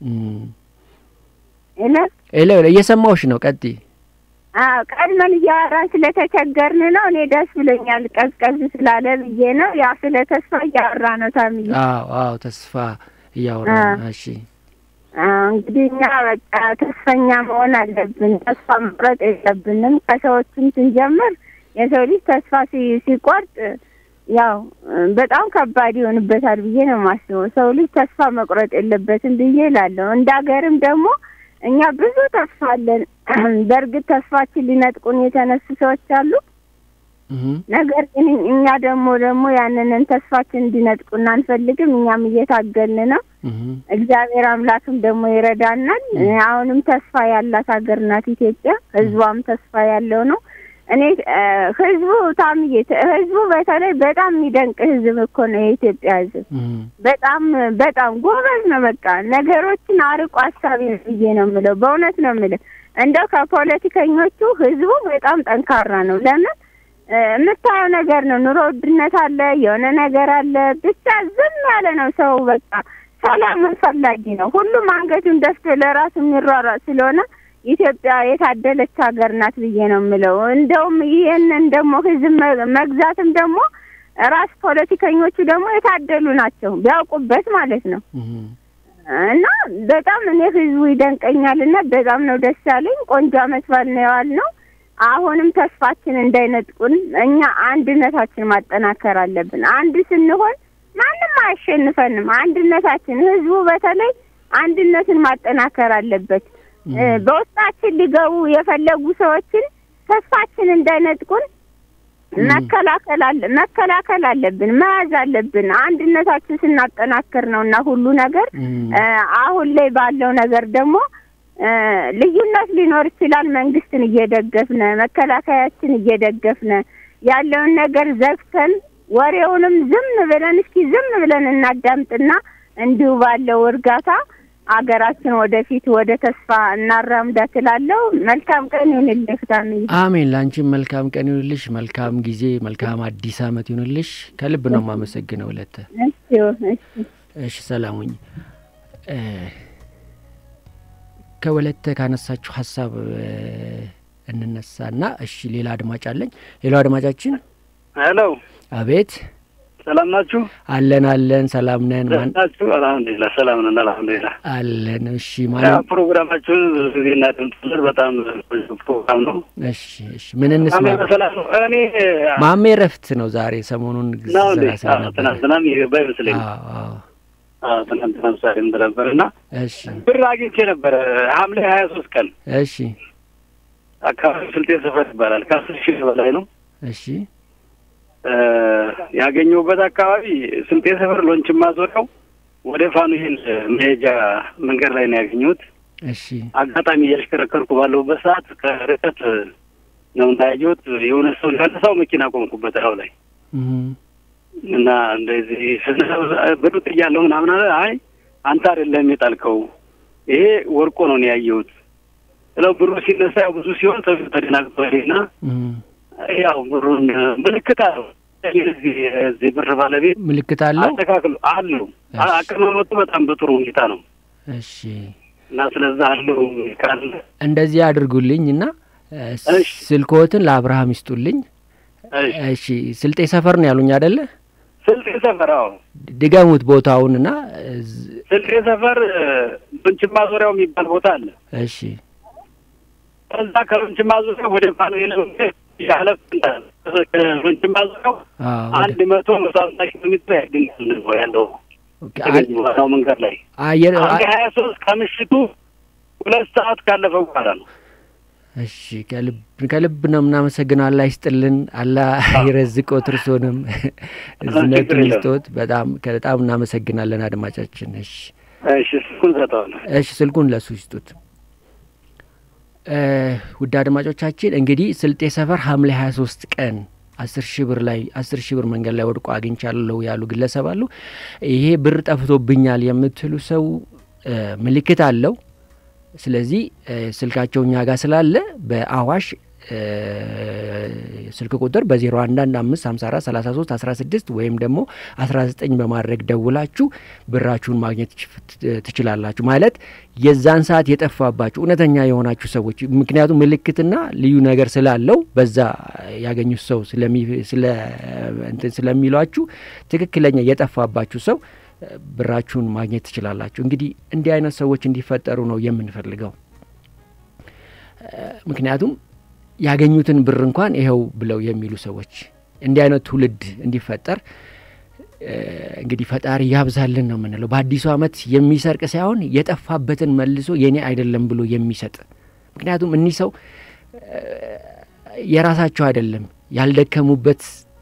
ለ እየሰማሁሽ ነው። ቀጥይ። አዎ ቀድመን እያወራን ስለተቸገርን ነው። እኔ ደስ ብሎኛል ቀዝቀዝ ስላለ ብዬ ነው። ያው ስለ ተስፋ እያወራ ነው ታምዬ። አዎ አዎ፣ ተስፋ እያወራ ነው። እሺ እንግዲህ እኛ በቃ ተስፈኛ መሆን አለብን። ተስፋ መቁረጥ የለብንም። ከሰዎችም ስንጀምር የሰው ልጅ ተስፋ ሲቆርጥ ያው በጣም ከባድ ይሆንበታል ብዬ ነው የማስበው። ሰው ልጅ ተስፋ መቁረጥ የለበትም ብዬ እላለሁ። እንደ ሀገርም ደግሞ እኛ ብዙ ተስፋ አለን። በእርግጥ ተስፋችን ሊነጥቁን የተነሱ ሰዎች አሉ። ነገር ግን እኛ ደግሞ ደግሞ ያንንን ተስፋችን እንዲነጥቁን አንፈልግም። እኛም እየታገልን ነው። እግዚአብሔር አምላክም ደግሞ ይረዳናል። አሁንም ተስፋ ያላት ሀገር ናት ኢትዮጵያ። ህዝቧም ተስፋ ያለው ነው። እኔ ህዝቡ ታምዬ ህዝቡ በተለይ በጣም የሚደንቅ ህዝብ እኮ ነው የኢትዮጵያ ህዝብ። በጣም በጣም ጎበዝ ነው። በቃ ነገሮችን አርቆ አሳቢ ነው ብዬ ነው የምለው። በእውነት ነው የምልህ። እንደው ከፖለቲከኞቹ ህዝቡ በጣም ጠንካራ ነው። ለምን የምታየው ነገር ነው። ኑሮ ውድነት አለ፣ የሆነ ነገር አለ። ብቻ ዝም ያለ ነው ሰው። በቃ ሰላምን ፈላጊ ነው። ሁሉም አንገቱን ደፍቶ ለራሱ የሚሯሯጥ ስለሆነ ኢትዮጵያ የታደለች ሀገር ናት ብዬ ነው የምለው። እንደውም ይህንን ደግሞ ህዝብ መግዛትም ደግሞ ራስ ፖለቲከኞቹ ደግሞ የታደሉ ናቸው ቢያውቁበት ማለት ነው። እና በጣም እኔ ህዝቡ ይደንቀኛል እና በጣም ነው ደስ ያለኝ። ቆንጆ አመት በዓል ነው የዋልነው። አሁንም ተስፋችን እንዳይነጥቁን እኛ አንድነታችን ማጠናከር አለብን። አንድ ስንሆን ማንም አያሸንፈንም። አንድነታችን ህዝቡ በተለይ አንድነትን ማጠናከር አለበት። በውስጣችን ሊገቡ የፈለጉ ሰዎችን ተስፋችን እንዳይነጥቁን መከላከል አለ መከላከል አለብን፣ መያዝ አለብን። አንድነታችን ስናጠናክር ነው እና ሁሉ ነገር አሁን ላይ ባለው ነገር ደግሞ ልዩነት ሊኖር ይችላል። መንግስትን እየደገፍነ መከላከያችን እየደገፍነ ያለውን ነገር ዘግተን ወሬውንም ዝም ብለን እስኪ ዝም ብለን እናዳምጥና እንዲሁ ባለው እርጋታ አገራችን ወደፊት ወደ ተስፋ እናራምዳት እላለሁ። መልካም ቀን ይሁንልህ ፍታምዬ። አሜን። ለአንቺም መልካም ቀን ይሁንልሽ፣ መልካም ጊዜ፣ መልካም አዲስ አመት ይሁንልሽ። ከልብ ነው የማመሰግነው እለተ። እሺ ሰላም ሁኚ። ከወለተ ካነሳችሁ ሀሳብ እንነሳና እሺ፣ ሌላ አድማጭ አለኝ። ሌላው አድማጫችን ሄሎ፣ አቤት ሰላም ናችሁ? አለን አለን፣ ሰላም ነን። ማን ናችሁ? አልሐምዱሊላህ ሰላም ነን፣ አልሐምዱሊላህ አለን። እሺ ማለት ፕሮግራማችሁን ብዙ ጊዜ እናደምጣለን። በጣም ፕሮግራም ነው። እሺ እሺ፣ ምን እንስማ? በሰላም ነው። እኔ ማሜ ረፍት ነው ዛሬ ሰሞኑን ነው እንዴ? ስራ ስለነበረ ትናንትናም የገባ ይመስለኝ አዎ አዎ። ትናንትና ምሳሌ ነበር እና እሺ ብር አግኝቼ ነበረ ሐምሌ ሀያ ሶስት ቀን እሺ አካባቢ ስልጤ ሰፈር ይባላል። ከአስር ሺህ በላይ ነው እሺ ያገኘሁበት አካባቢ ስልጤ ሰፈር ሎንችን ማዞሪያው ወደ ፋኑኤል መሄጃ መንገድ ላይ ነው ያገኘሁት። እሺ አጋጣሚ እያሽከረከርኩ ባለሁበት ሰዓት ከርቀት ነው እንዳያየሁት የሆነ ሰው ሊያነሳው መኪና ቆምኩበት ላው ላይ እም እና እንደዚህ ብሩ ጥያለሁ ምናምን አለ። አይ አንተ አይደለም የጣልከው ይሄ ወርቆ ነው ነው ያየሁት ስለው ብሩ ሲነሳ ያው ብዙ ሲሆን ሰው ተደናግጦ ሄደና እም ያው ብሩን ምልክት አለው እዚህ እዚህ ብር ባለቤት ምልክት አለው። አስተካክሎ አለው እሺ። አቀማመጡ በጣም በጥሩ ሁኔታ ነው እሺ እና ስለዛ አለው ካለ እንደዚህ አድርጉልኝ እና እ፣ እሺ። ስልክዎትን ለአብርሃም ይስጡልኝ። እሺ። እሺ ስልጤ ሰፈር ነው ያሉኝ አይደለ? ስልጤ ሰፈር አዎ ድገሙት ቦታውን እና እዝ- ስልጤ ሰፈር ሎንችማ ዙሪያው የሚባል ቦታ አለ። እሺ ከዛ ከሎንችማ ዙሪያው ወደ ፋኑኤል ያለፍ ከሎንችማ ዙሪያው አዎ ወደ- አንድ መቶ መቶ ሀምሳ ኪሎ ሜትር ያገኛል ነው ያለው ኦኬ፣ ተገኘ ዋናው መንገድ ላይ አየር አንድ ሀያ ሶስት ከምሽቱ ሁለት ሰዓት ካለፈ በኋላ ነው። እሺ ከልብ ከልብ ነው የምናመሰግነው። አላህ ይስጥልን፣ አላህ ይረዝቆት፣ እርሶንም እዝነቱን የለም። ይስጦት። በጣም በጣም እናመሰግናለን አድማጫችን። እሺ እሺ ስልኩን ሰጠዋለሁ። እሺ ስልኩን ለሱ ይስጡት። እ፣ ውድ አድማጮቻችን እንግዲህ ስልጤ ሰፈር ሐምሌ 23 ቀን አስር ሺህ ብር ላይ አስር ሺህ ብር መንገድ ላይ ወድቆ አግኝቻለሁ ያሉ ግለሰብ አሉ። ይሄ ብር ጠፍቶብኛል የምትሉ ሰው እ፣ ምልክት አለው። ስለዚህ እ፣ ስልካቸው እኛ ጋር ስላለ በአዋሽ እ፣ ስልክ ቁጥር በ011 554 33 16 ወይም ደግሞ 19 በማድረግ ደውላችሁ ብራችሁን ማግኘት ትች- ትችላላችሁ። ማለት የዛን ሰዓት የጠፋባችሁ እውነተኛ የሆናችሁ ሰዎች ምክንያቱም ምልክትና ልዩ ነገር ስላለው በዛ ያገኙት ሰው ስለሚ- ስለ እንትን ስለሚሏችሁ ትክክለኛ የጠፋባችሁ ሰው እ፣ ብራችሁን ማግኘት ትችላላችሁ። እንግዲህ እንዲህ አይነት ሰዎች እንዲፈጠሩ ነው የምንፈልገው። እ፣ ምክንያቱም ያገኙትን ብር እንኳን ይኸው ብለው የሚሉ ሰዎች እንዲህ አይነት ትውልድ እንዲፈጠር እ፣ እንግዲህ ፈጣሪ ያብዛልን ነው የምንለው። በአዲሱ ዓመት የሚሰርቅ ሳይሆን የጠፋበትን መልሶ የኔ አይደለም ብሎ የሚሰጥ ምክንያቱም እኒህ ሰው እ፣ የራሳቸው አይደለም ያልደከሙበት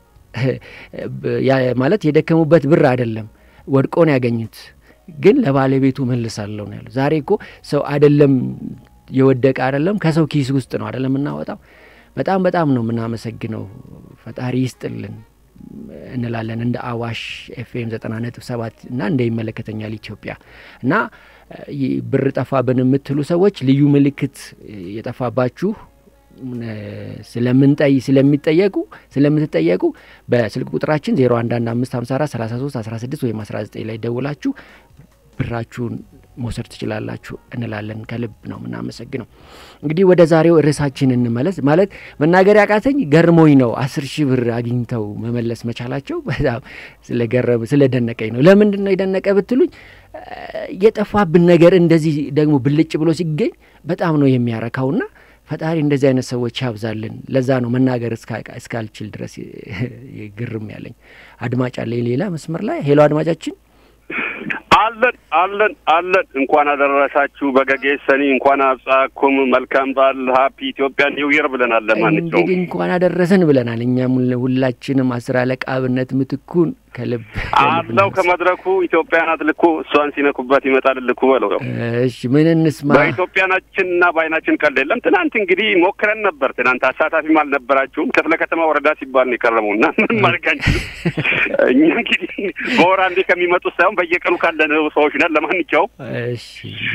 ያ- ማለት የደከሙበት ብር አይደለም ወድቆ ነው ያገኙት። ግን ለባለቤቱ መልሳለሁ ነው ያለው። ዛሬ እኮ ሰው አይደለም የወደቀ አይደለም ከሰው ኪስ ውስጥ ነው አይደለም የምናወጣው። በጣም በጣም ነው የምናመሰግነው። ፈጣሪ ይስጥልን እንላለን እንደ አዋሽ ኤፍኤም ዘጠና ነጥብ ሰባት እና እንደ ይመለከተኛል ኢትዮጵያ እና ይ- ብር ጠፋብን የምትሉ ሰዎች ልዩ ምልክት የጠፋባችሁ እ፣ ስለምንጠይ ስለሚጠየቁ ስለምትጠየቁ በስልክ ቁጥራችን 011554 33 16 ወይም 19 ላይ ደውላችሁ ብራችሁን መውሰድ ትችላላችሁ እንላለን። ከልብ ነው የምናመሰግነው። እንግዲህ ወደ ዛሬው ርዕሳችን እንመለስ። ማለት መናገር ያቃተኝ ገርሞኝ ነው። አስር ሺህ ብር አግኝተው መመለስ መቻላቸው በጣም ስለገረም ስለደነቀኝ ነው። ለምንድን ነው የደነቀ ብትሉኝ እ፣ የጠፋብን ነገር እንደዚህ ደግሞ ብልጭ ብሎ ሲገኝ በጣም ነው የሚያረካውና ፈጣሪ እንደዚህ አይነት ሰዎች ያብዛልን። ለዛ ነው መናገር እስካ- እስካልችል ድረስ ግርም ያለኝ። አድማጭ አለኝ ሌላ መስመር ላይ ሄሎ፣ አድማጫችን አለን አለን አለን። እንኳን አደረሳችሁ በገጌሰኒ እንኳን አብጻኩም መልካም በዓል ሀፒ ኢትዮጵያ ኒው ይር ብለናል። ለማንኛውም እንግዲህ እንኳን አደረሰን ብለናል። እኛም ሁላችንም አስር አለቃ አብነት ምትኩን ከልብ አለው ከመድረኩ ኢትዮጵያናት ልኩ እሷን ሲነኩበት ይመጣል ልኩ በለው። እሺ ምን እንስማ? በኢትዮጵያናችን እና በአይናችን ቀልድ የለም። ትናንት እንግዲህ ሞክረን ነበር። ትናንት አሳታፊም አልነበራችሁም። ክፍለ ከተማ ወረዳ ሲባል ነው የቀረበው እና ምን ማድረግ አንችልም። እኛ እንግዲህ በወር አንዴ ከሚመጡት ሳይሆን በየቀኑ ካለን ሰዎች ነን። ለማንኛውም እሺ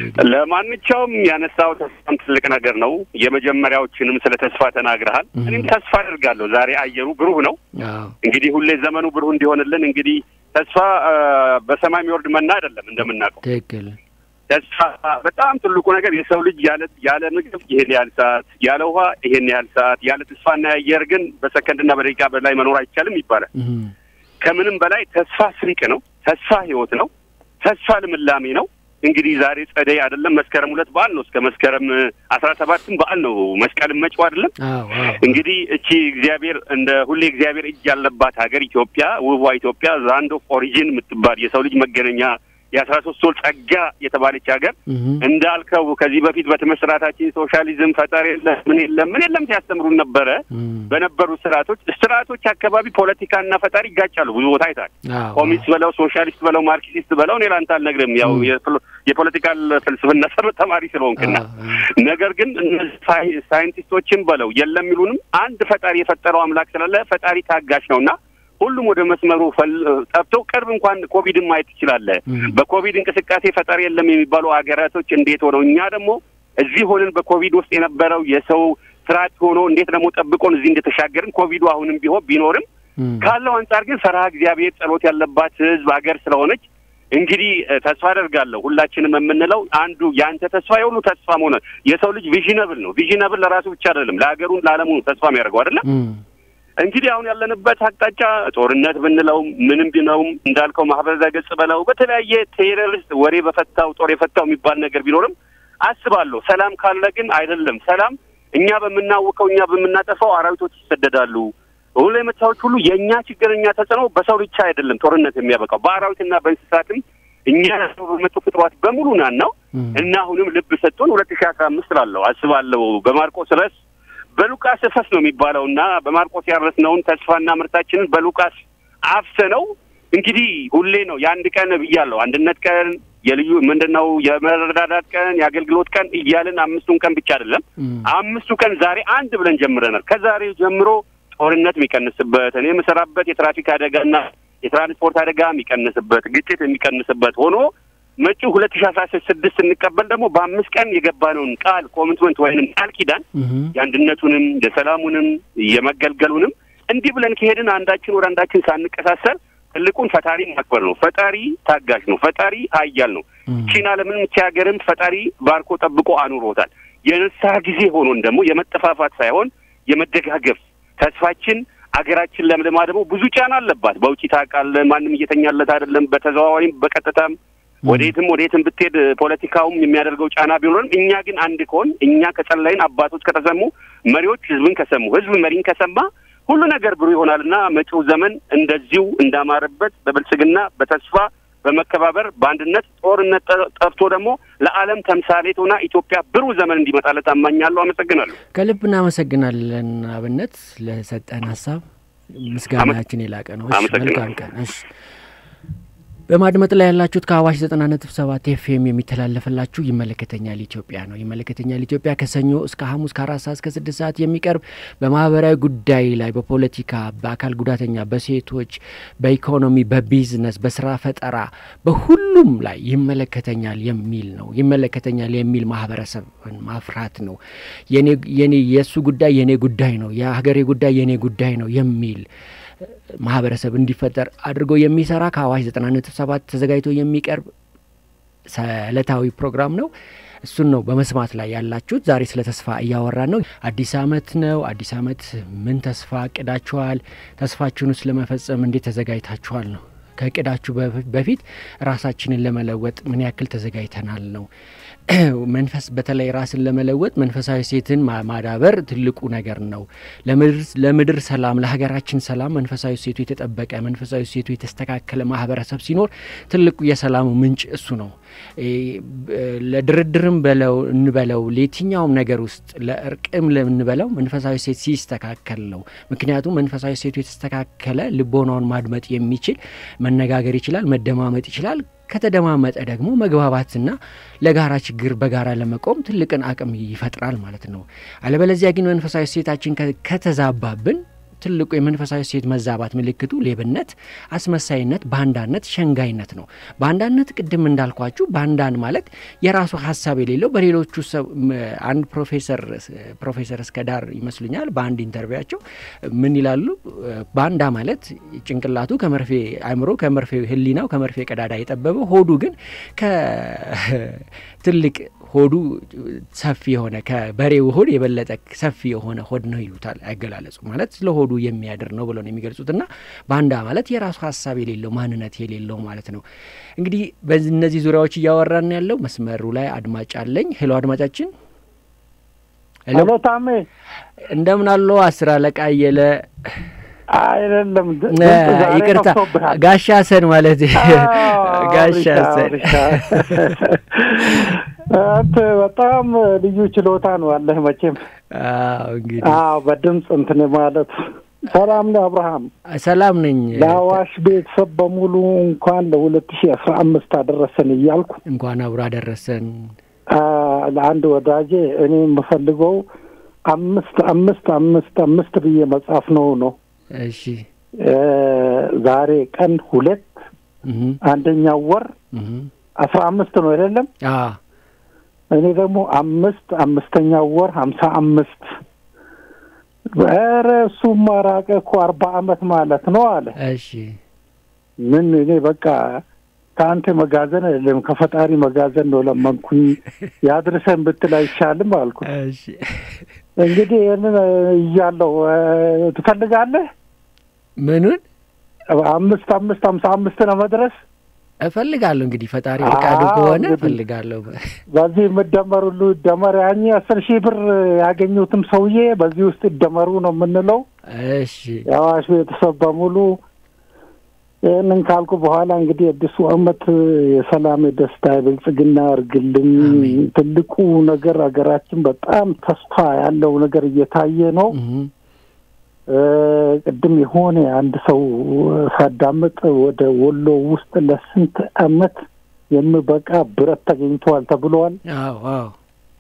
ለማንኛውም ያነሳው ተስፋም ትልቅ ነገር ነው። የመጀመሪያዎችንም ስለ ተስፋ ተናግረሃል። እኔም ተስፋ አድርጋለሁ። ዛሬ አየሩ ብሩህ ነው። አዎ እንግዲህ ሁሌ ዘመኑ ብሩህ እንዲሆንልን እንግዲህ ተስፋ በሰማይ የሚወርድ መና አይደለም እንደምናውቀው። ትክክል ተስፋ በጣም ትልቁ ነገር የሰው ልጅ ያለ ያለ ምግብ ይሄን ያህል ሰዓት፣ ያለ ውሃ ይሄን ያህል ሰዓት፣ ያለ ተስፋና አየር ግን በሰከንድና በደቂቃ በላይ መኖር አይቻልም ይባላል። እም፣ ከምንም በላይ ተስፋ ስንቅ ነው። ተስፋ ህይወት ነው። ተስፋ ልምላሜ ነው። እንግዲህ ዛሬ ጸደይ አይደለም መስከረም ሁለት በዓል ነው። እስከ መስከረም አስራ ሰባትም በዓል ነው። መስቀልም መጪው አይደለም። አዎ አዎ እንግዲህ እቺ እግዚአብሔር እንደ ሁሌ እግዚአብሔር እጅ ያለባት ሀገር ኢትዮጵያ፣ ውቧ ኢትዮጵያ ላንድ ኦፍ ኦሪጂን የምትባል የሰው ልጅ መገናኛ የአስራ ሶስት ወር ጸጋ የተባለች ሀገር እም፣ እንዳልከው ከዚህ በፊት በትምህርት ሶሻሊዝም ፈጠር የለም ምን የለም ምን የለም ሲያስተምሩን ነበረ። እም፣ በነበሩት ስርዓቶች ስርዓቶች አካባቢ ፖለቲካና ፈጣሪ ይጋጫሉ። ብዙ ቦታ አይታል። አዎ ኮሚኒስት በለው ሶሻሊስት በለው ማርክሲስት በለው እኔ ላንተ አልነግርም። ያው ም። የፖለ- የፖለቲካል ፍልስፍና ሰር ተማሪ ስለሆንክና አዎ፣ አዎ። ነገር ግን እነዚህ ሳይ- ሳይንቲስቶችን በለው የለም የሚሉንም አንድ ፈጣሪ የፈጠረው አምላክ ስላለ ፈጣሪ ታጋሽ ነውና ሁሉም ወደ መስመሩ ፈል- ጠብተው ቅርብ እንኳን ኮቪድን ማየት ትችላለህ። ም። በኮቪድ እንቅስቃሴ ፈጣሪ የለም የሚባሉ ሀገራቶች እንዴት ሆነው እኛ ደግሞ እዚህ ሆነን በኮቪድ ውስጥ የነበረው የሰው ስርዓት ሆኖ እንዴት ደግሞ ጠብቆን እዚህ እንደተሻገርን ኮቪዱ አሁንም ቢሆን ቢኖርም እም፣ ካለው አንጻር ግን ፈርሃ እግዚአብሔር ጸሎት ያለባት ሕዝብ ሀገር ስለሆነች እንግዲህ እ፣ ተስፋ አደርጋለሁ ሁላችንም የምንለው አንዱ የአንተ ተስፋ የሁሉ ተስፋ መሆነ የሰው ልጅ ቪዥነብል ነው። ቪዥነብል ለራሱ ብቻ አይደለም ለሀገሩን ለዓለሙ ነው ተስፋ የሚያደርገው አይደለም። እም፣ እንግዲህ አሁን ያለንበት አቅጣጫ ጦርነት ብንለውም ምንም ቢነውም እንዳልከው ማህበረ ገጽ በለው በተለያየ ቴሮሪስት ወሬ በፈታው ጦር የፈታው የሚባል ነገር ቢኖርም አስባለሁ ሰላም ካለ ግን አይደለም ሰላም እኛ በምናውቀው እኛ በምናጠፋው አራዊቶች ይሰደዳሉ። ሁሉ የመታዎች ሁሉ የእኛ ችግር እኛ ተጽዕኖ በሰው ብቻ አይደለም ጦርነት የሚያበቃው በአራዊትና በእንስሳትም እኛ ሰው በመጡ ፍጥሯት በሙሉ ናን ነው እም፣ እና አሁንም ልብ ሰጥቶን ሁለት ሺህ አስራ አምስት ላለው አስባለሁ በማርቆስ ረስ በሉቃስ እፈስ ነው የሚባለው እና በማርቆስ ያረስነውን ተስፋና ምርታችንን በሉቃስ አፍሰነው እንግዲህ ሁሌ ነው የአንድ ቀን ብያለሁ አንድነት ቀን የልዩ ምንድን ነው የመረዳዳት ቀን የአገልግሎት ቀን እያልን አምስቱን ቀን ብቻ አይደለም እም፣ አምስቱ ቀን ዛሬ አንድ ብለን ጀምረናል። ከዛሬ ጀምሮ ጦርነት የሚቀንስበት እኔ የምሰራበት የትራፊክ አደጋና የትራንስፖርት አደጋ የሚቀንስበት ግጭት የሚቀንስበት ሆኖ መጪው ሁለት ሺ አስራ ስድስት ስንቀበል ደግሞ በአምስት ቀን የገባነውን ቃል ኮሚትመንት ወይንም ቃል ኪዳን እም፣ የአንድነቱንም የሰላሙንም የመገልገሉንም እንዲህ ብለን ከሄድን አንዳችን ወደ አንዳችን ሳንቀሳሰል ትልቁን ፈጣሪ ማክበር ነው። ፈጣሪ ታጋሽ ነው። ፈጣሪ ኃያል ነው። እም፣ ቺና ለምን ቺ ሀገርም ፈጣሪ ባርኮ ጠብቆ አኑሮታል። የንስሐ ጊዜ ሆኖን ደግሞ የመጠፋፋት ሳይሆን የመደጋገፍ ተስፋችን አገራችን ለምልማ ደግሞ ብዙ ጫና አለባት። በውጭ ታውቃለህ፣ ማንም እየተኛለት አይደለም። በተዘዋዋሪም በቀጥታም ወዴትም ወዴትም ብትሄድ ፖለቲካውም የሚያደርገው ጫና ቢኖርም እኛ ግን አንድ ከሆን እኛ ከጸለይን አባቶች ከተሰሙ መሪዎች ህዝብን ከሰሙ ህዝብ መሪን ከሰማ ሁሉ ነገር ብሩህ ይሆናልና መጪው ዘመን እንደዚሁ እንዳማረበት በብልጽግና በተስፋ በመከባበር በአንድነት ጦርነት ጠ- ጠፍቶ ደግሞ ለዓለም ተምሳሌት ሆና ኢትዮጵያ ብሩህ ዘመን እንዲመጣለት አማኛለሁ። አመሰግናለሁ። ከልብ እናመሰግናለን አብነት ለሰጠን ሀሳብ ምስጋናችን የላቀ ነው። እሺ አመሰግናለሁ። መልካም ቀን። እሺ በማድመጥ ላይ ያላችሁት ከአዋሽ ዘጠና ነጥብ ሰባት ኤፍኤም የሚተላለፍላችሁ ይመለከተኛል ኢትዮጵያ ነው። ይመለከተኛል ኢትዮጵያ ከሰኞ እስከ ሐሙስ ከአራት ሰዓት እስከ ስድስት ሰዓት የሚቀርብ በማህበራዊ ጉዳይ ላይ በፖለቲካ፣ በአካል ጉዳተኛ፣ በሴቶች፣ በኢኮኖሚ፣ በቢዝነስ፣ በስራ ፈጠራ በሁሉም ላይ ይመለከተኛል የሚል ነው። ይመለከተኛል የሚል ማህበረሰብን ማፍራት ነው። የኔ የኔ የእሱ ጉዳይ የኔ ጉዳይ ነው፣ የሀገሬ ጉዳይ የኔ ጉዳይ ነው የሚል ማህበረሰብ እንዲፈጠር አድርጎ የሚሰራ ከአዋሽ ዘጠና ነጥብ ሰባት ተዘጋጅቶ የሚቀርብ ዕለታዊ ፕሮግራም ነው። እሱን ነው በመስማት ላይ ያላችሁት። ዛሬ ስለ ተስፋ እያወራን ነው። አዲስ አመት ነው። አዲስ አመት ምን ተስፋ አቅዳችኋል? ተስፋችሁን ውስጥ ለመፈጸም እንዴት ተዘጋጅታችኋል ነው ከእቅዳችሁ በፊት ራሳችንን ለመለወጥ ምን ያክል ተዘጋጅተናል ነው። መንፈስ በተለይ ራስን ለመለወጥ መንፈሳዊ ሴትን ማዳበር ትልቁ ነገር ነው። ለምድር ሰላም፣ ለሀገራችን ሰላም መንፈሳዊ ሴቱ የተጠበቀ መንፈሳዊ ሴቱ የተስተካከለ ማህበረሰብ ሲኖር ትልቁ የሰላሙ ምንጭ እሱ ነው። ለድርድርም በለው እንበለው ለየትኛውም ነገር ውስጥ ለእርቅም እንበለው መንፈሳዊ ሴት ሲስተካከል ነው። ምክንያቱም መንፈሳዊ ሴቱ የተስተካከለ ልቦናውን ማድመጥ የሚችል መነጋገር ይችላል፣ መደማመጥ ይችላል። ከተደማመጠ ደግሞ መግባባትና ለጋራ ችግር በጋራ ለመቆም ትልቅን አቅም ይፈጥራል ማለት ነው። አለበለዚያ ግን መንፈሳዊ ሴታችን ከተዛባብን ትልቁ የመንፈሳዊ ሴት መዛባት ምልክቱ ሌብነት፣ አስመሳይነት፣ ባንዳነት፣ ሸንጋይነት ነው። ባንዳነት ቅድም እንዳልኳችሁ ባንዳን ማለት የራሱ ሀሳብ የሌለው በሌሎቹ አንድ ፕሮፌሰር ፕሮፌሰር እስከ ዳር ይመስሉኛል በአንድ ኢንተርቪያቸው ምን ይላሉ? ባንዳ ማለት ጭንቅላቱ ከመርፌ አእምሮ ከመርፌ ህሊናው ከመርፌ ቀዳዳ የጠበበው ሆዱ ግን ከትልቅ ሆዱ ሰፊ የሆነ ከበሬው ሆድ የበለጠ ሰፊ የሆነ ሆድ ነው ይሉታል። አገላለጹ ማለት ስለ ሆዱ የሚያድር ነው ብለው ነው የሚገልጹት። እና ባንዳ ማለት የራሱ ሀሳብ የሌለው ማንነት የሌለው ማለት ነው። እንግዲህ በዚህ እነዚህ ዙሪያዎች እያወራን ያለው መስመሩ ላይ አድማጭ አለኝ። ሄሎ አድማጫችን። ሄሎ ታሜ፣ እንደምን አለው? አስር አለቃ አየለ አይደለም፣ ይቅርታ ጋሻ ሰን ማለት ጋሻ ሰን አንተ በጣም ልዩ ችሎታ ነው አለህ መቼም። እንግዲህ አዎ፣ በድምፅ እንትን ማለት ሰላም ነው አብርሃም። ሰላም ነኝ። ለአዋሽ ቤተሰብ በሙሉ እንኳን ለሁለት ሺህ አስራ አምስት አደረሰን እያልኩ እንኳን አብሮ አደረሰን። ለአንድ ወዳጄ እኔ የምፈልገው አምስት አምስት አምስት አምስት ብዬ መጻፍ ነው ነው እሺ ዛሬ ቀን ሁለት አንደኛው ወር አስራ አምስት ነው አይደለም? እኔ ደግሞ አምስት አምስተኛው ወር ሀምሳ አምስት ኧረ እሱማ ራቀ እኮ አርባ አመት ማለት ነው አለ። እሺ ምን እኔ በቃ ከአንተ መጋዘን አይደለም ከፈጣሪ መጋዘን ነው ለመንኩኝ ያድርሰን ብትል አይሻልም አልኩ። እሺ እንግዲህ ይህንን እያለው ትፈልጋለህ? ምኑን አምስት አምስት ሀምሳ አምስት ነው መድረስ እፈልጋለሁ። እንግዲህ ፈጣሪ ፈቃዱ ከሆነ እፈልጋለሁ። በዚህ የምደመሩ ሁሉ ይደመር። ያኝ አስር ሺህ ብር ያገኙትም ሰውዬ በዚህ ውስጥ ይደመሩ ነው የምንለው። እሺ የአዋሽ ቤተሰብ በሙሉ ይህንን ካልኩ በኋላ እንግዲህ አዲሱ አመት የሰላም፣ የደስታ፣ የብልጽግና እርግልኝ። ትልቁ ነገር ሀገራችን በጣም ተስፋ ያለው ነገር እየታየ ነው። ቅድም የሆነ አንድ ሰው ሳዳምጥ ወደ ወሎ ውስጥ ለስንት አመት የሚበቃ ብረት ተገኝተዋል ተብለዋል። አዎ አዎ።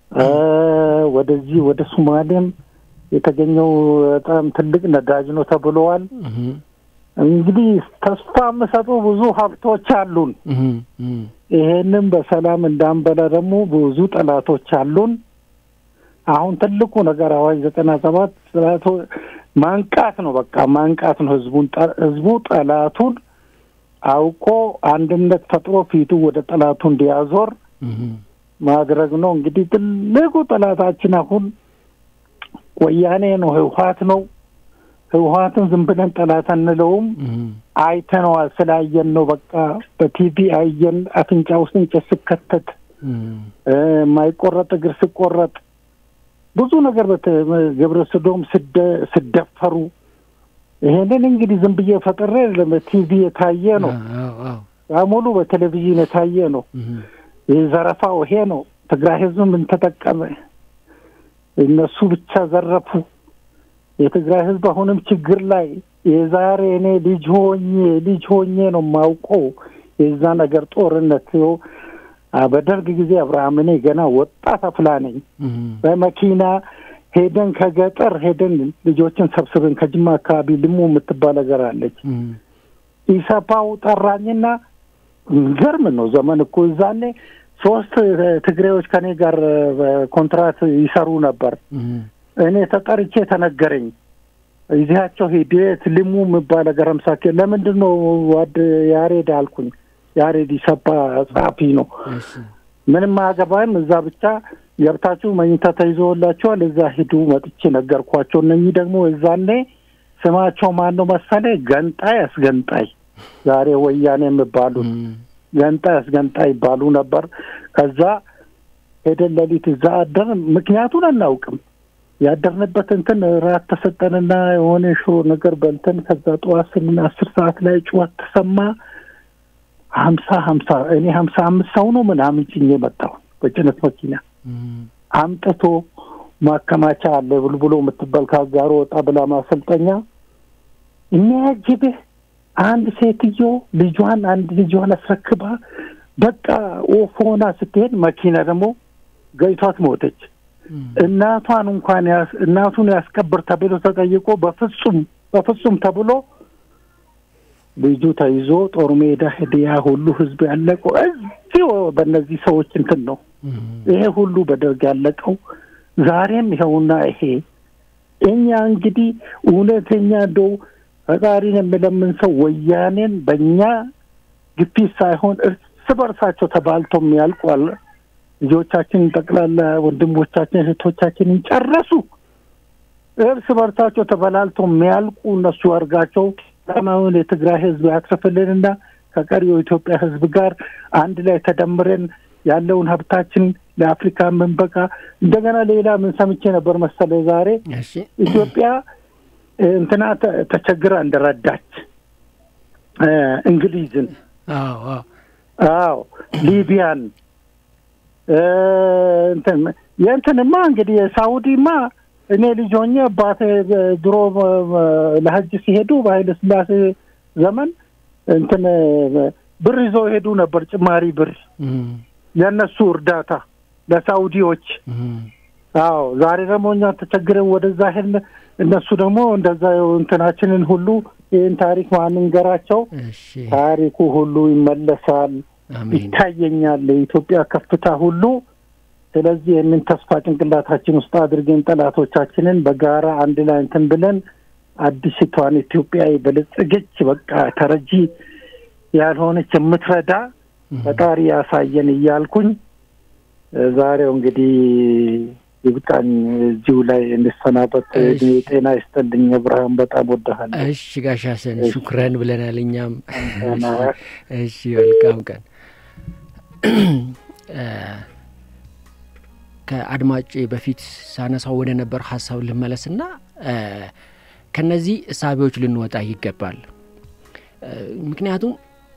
ወደዚህ ወደ ሱማሌም የተገኘው በጣም ትልቅ ነዳጅ ነው ተብለዋል። እንግዲህ ተስፋ የምሰጡ ብዙ ሀብቶች አሉን። ይሄንም በሰላም እንዳንበላ ደግሞ ብዙ ጠላቶች አሉን። አሁን ትልቁ ነገር አዋጅ ዘጠና ሰባት ጠላቶ ማንቃት ነው። በቃ ማንቃት ነው። ህዝቡን ህዝቡ ጠላቱን አውቆ አንድነት ፈጥሮ ፊቱ ወደ ጠላቱ እንዲያዞር ማድረግ ነው። እንግዲህ ትልቁ ጠላታችን አሁን ወያኔ ነው፣ ህወሀት ነው። ህወሀትን ዝም ብለን ጠላት አንለውም። አይተነዋል፣ ስላየን ነው። በቃ በቲቪ አየን። አፍንጫ ውስጥ እንጨት ስከተት፣ የማይቆረጥ እግር ስቆረጥ፣ ብዙ ነገር ግብረ ሰዶም ስደፈሩ፣ ይሄንን እንግዲህ ዝም ብዬ ፈጥሬ በቲቪ የታየ ነው። ሙሉ በቴሌቪዥን የታየ ነው። ይህ ዘረፋው ይሄ ነው። ትግራይ ህዝብ ምን ተጠቀመ? እነሱ ብቻ ዘረፉ። የትግራይ ህዝብ አሁንም ችግር ላይ የዛሬ እኔ ልጅ ሆኜ ልጅ ሆኜ ነው የማውቀው የዛ ነገር ጦርነት በደርግ ጊዜ አብርሃም እኔ ገና ወጣት አፍላ ነኝ። በመኪና ሄደን ከገጠር ሄደን ልጆችን ሰብስበን ከጅማ አካባቢ ልሙ የምትባል ነገር አለች። ኢሰፓው ጠራኝና ገርም ነው ዘመን እኮ እዛኔ ሶስት ትግሬዎች ከኔ ጋር ኮንትራት ይሰሩ ነበር። እኔ ተጠርቼ ተነገረኝ። እዚያቸው ሂደት ልሙ የሚባል ገረምሳ ለምንድን ነው ዋድ ያሬድ አልኩኝ። ያሬድ ይሰባ ጸሐፊ ነው። ምንም አያገባም። እዛ ብቻ ገብታችሁ መኝታ ተይዞላችኋል፣ እዛ ሂዱ መጥቼ ነገርኳቸው። እነኚህ ደግሞ እዛኔ ስማቸው ማን ነው መሰለ? ገንጣይ አስገንጣይ፣ ዛሬ ወያኔ የሚባሉት ገንጣይ አስገንጣይ ይባሉ ነበር። ከዛ ሄደን ሌሊት እዛ አደርን። ምክንያቱን አናውቅም። ያደርንበት እንትን ራት ተሰጠንና የሆነ ሽሮ ነገር በልተን ከዛ ጠዋት ስምን አስር ሰዓት ላይ ጩኸት ተሰማ። ሀምሳ ሀምሳ እኔ ሀምሳ አምስት ሰው ነው ምናምን ጭኜ መጣሁ በጭነት መኪና አምጥቶ ማከማቻ አለ ብልብሎ የምትባል ከአጋሮ ወጣ ብላ ማሰልጠኛ የሚያጅብህ አንድ ሴትዮ ልጇን አንድ ልጇን አስረክባ በቃ ኦፍ ሆና ስትሄድ መኪና ደግሞ ገይቷት ሞተች። እናቷን እንኳን እናቱን ያስቀብር ተብሎ ተጠይቆ በፍጹም በፍጹም ተብሎ ልጁ ተይዞ ጦር ሜዳ ሄደ። ያ ሁሉ ህዝብ ያለቀው እዚህ በእነዚህ ሰዎች እንትን ነው። ይሄ ሁሉ በደርግ ያለቀው ዛሬም ይኸውና ይሄ እኛ እንግዲህ እውነተኛ እንደው ፈጣሪን የምለምን ሰው ወያኔን በእኛ ግፊት ሳይሆን እርስ በርሳቸው ተባልተው የሚያልቋል ልጆቻችንን ጠቅላላ ወንድሞቻችን እህቶቻችንን ጨረሱ። እርስ በርሳቸው ተበላልተው የሚያልቁ እነሱ አድርጋቸው ሰላማዊውን የትግራይ ህዝብ ያትርፍልንና ከቀሪው የኢትዮጵያ ህዝብ ጋር አንድ ላይ ተደምረን ያለውን ሀብታችን ለአፍሪካ የምንበቃ እንደገና ሌላ ምን ሰምቼ ነበር መሰለ ዛሬ ኢትዮጵያ እንትና ተቸግራ እንደረዳች እንግሊዝን፣ አዎ ሊቢያን እንትን የእንትንማ እንግዲህ የሳውዲማ እኔ ልጅ ሆኜ አባቴ ድሮ ለሀጅ ሲሄዱ በኃይለ ስላሴ ዘመን እንትን ብር ይዘው ሄዱ ነበር፣ ጭማሪ ብር የእነሱ እርዳታ ለሳውዲዎች። አዎ ዛሬ ደግሞ እኛ ተቸግረን ወደዛ ሄድን። እነሱ ደግሞ እንደዛ እንትናችንን ሁሉ ይህን ታሪክ ማንንገራቸው ታሪኩ ሁሉ ይመለሳል፣ ይታየኛል የኢትዮጵያ ከፍታ ሁሉ። ስለዚህ ይህንን ተስፋ ጭንቅላታችን ውስጥ አድርገን ጠላቶቻችንን በጋራ አንድ ላይ እንትን ብለን አዲስቷን ኢትዮጵያ የበለጸገች በቃ ተረጂ ያልሆነች የምትረዳ ፈጣሪ ያሳየን እያልኩኝ ዛሬው እንግዲህ ይብቃኝ። እዚሁ ላይ እንሰናበት። ጤና ይስጥልኝ። ብርሃን በጣም ወድሃለሁ። እሺ ጋሽ ሀሰን ሹክረን ብለናል እኛም። እሺ መልካም ቀን። ከአድማጭ በፊት ሳነሳው ወደ ነበር ሀሳብ ልመለስና ከነዚህ እሳቤዎች ልንወጣ ይገባል። ምክንያቱም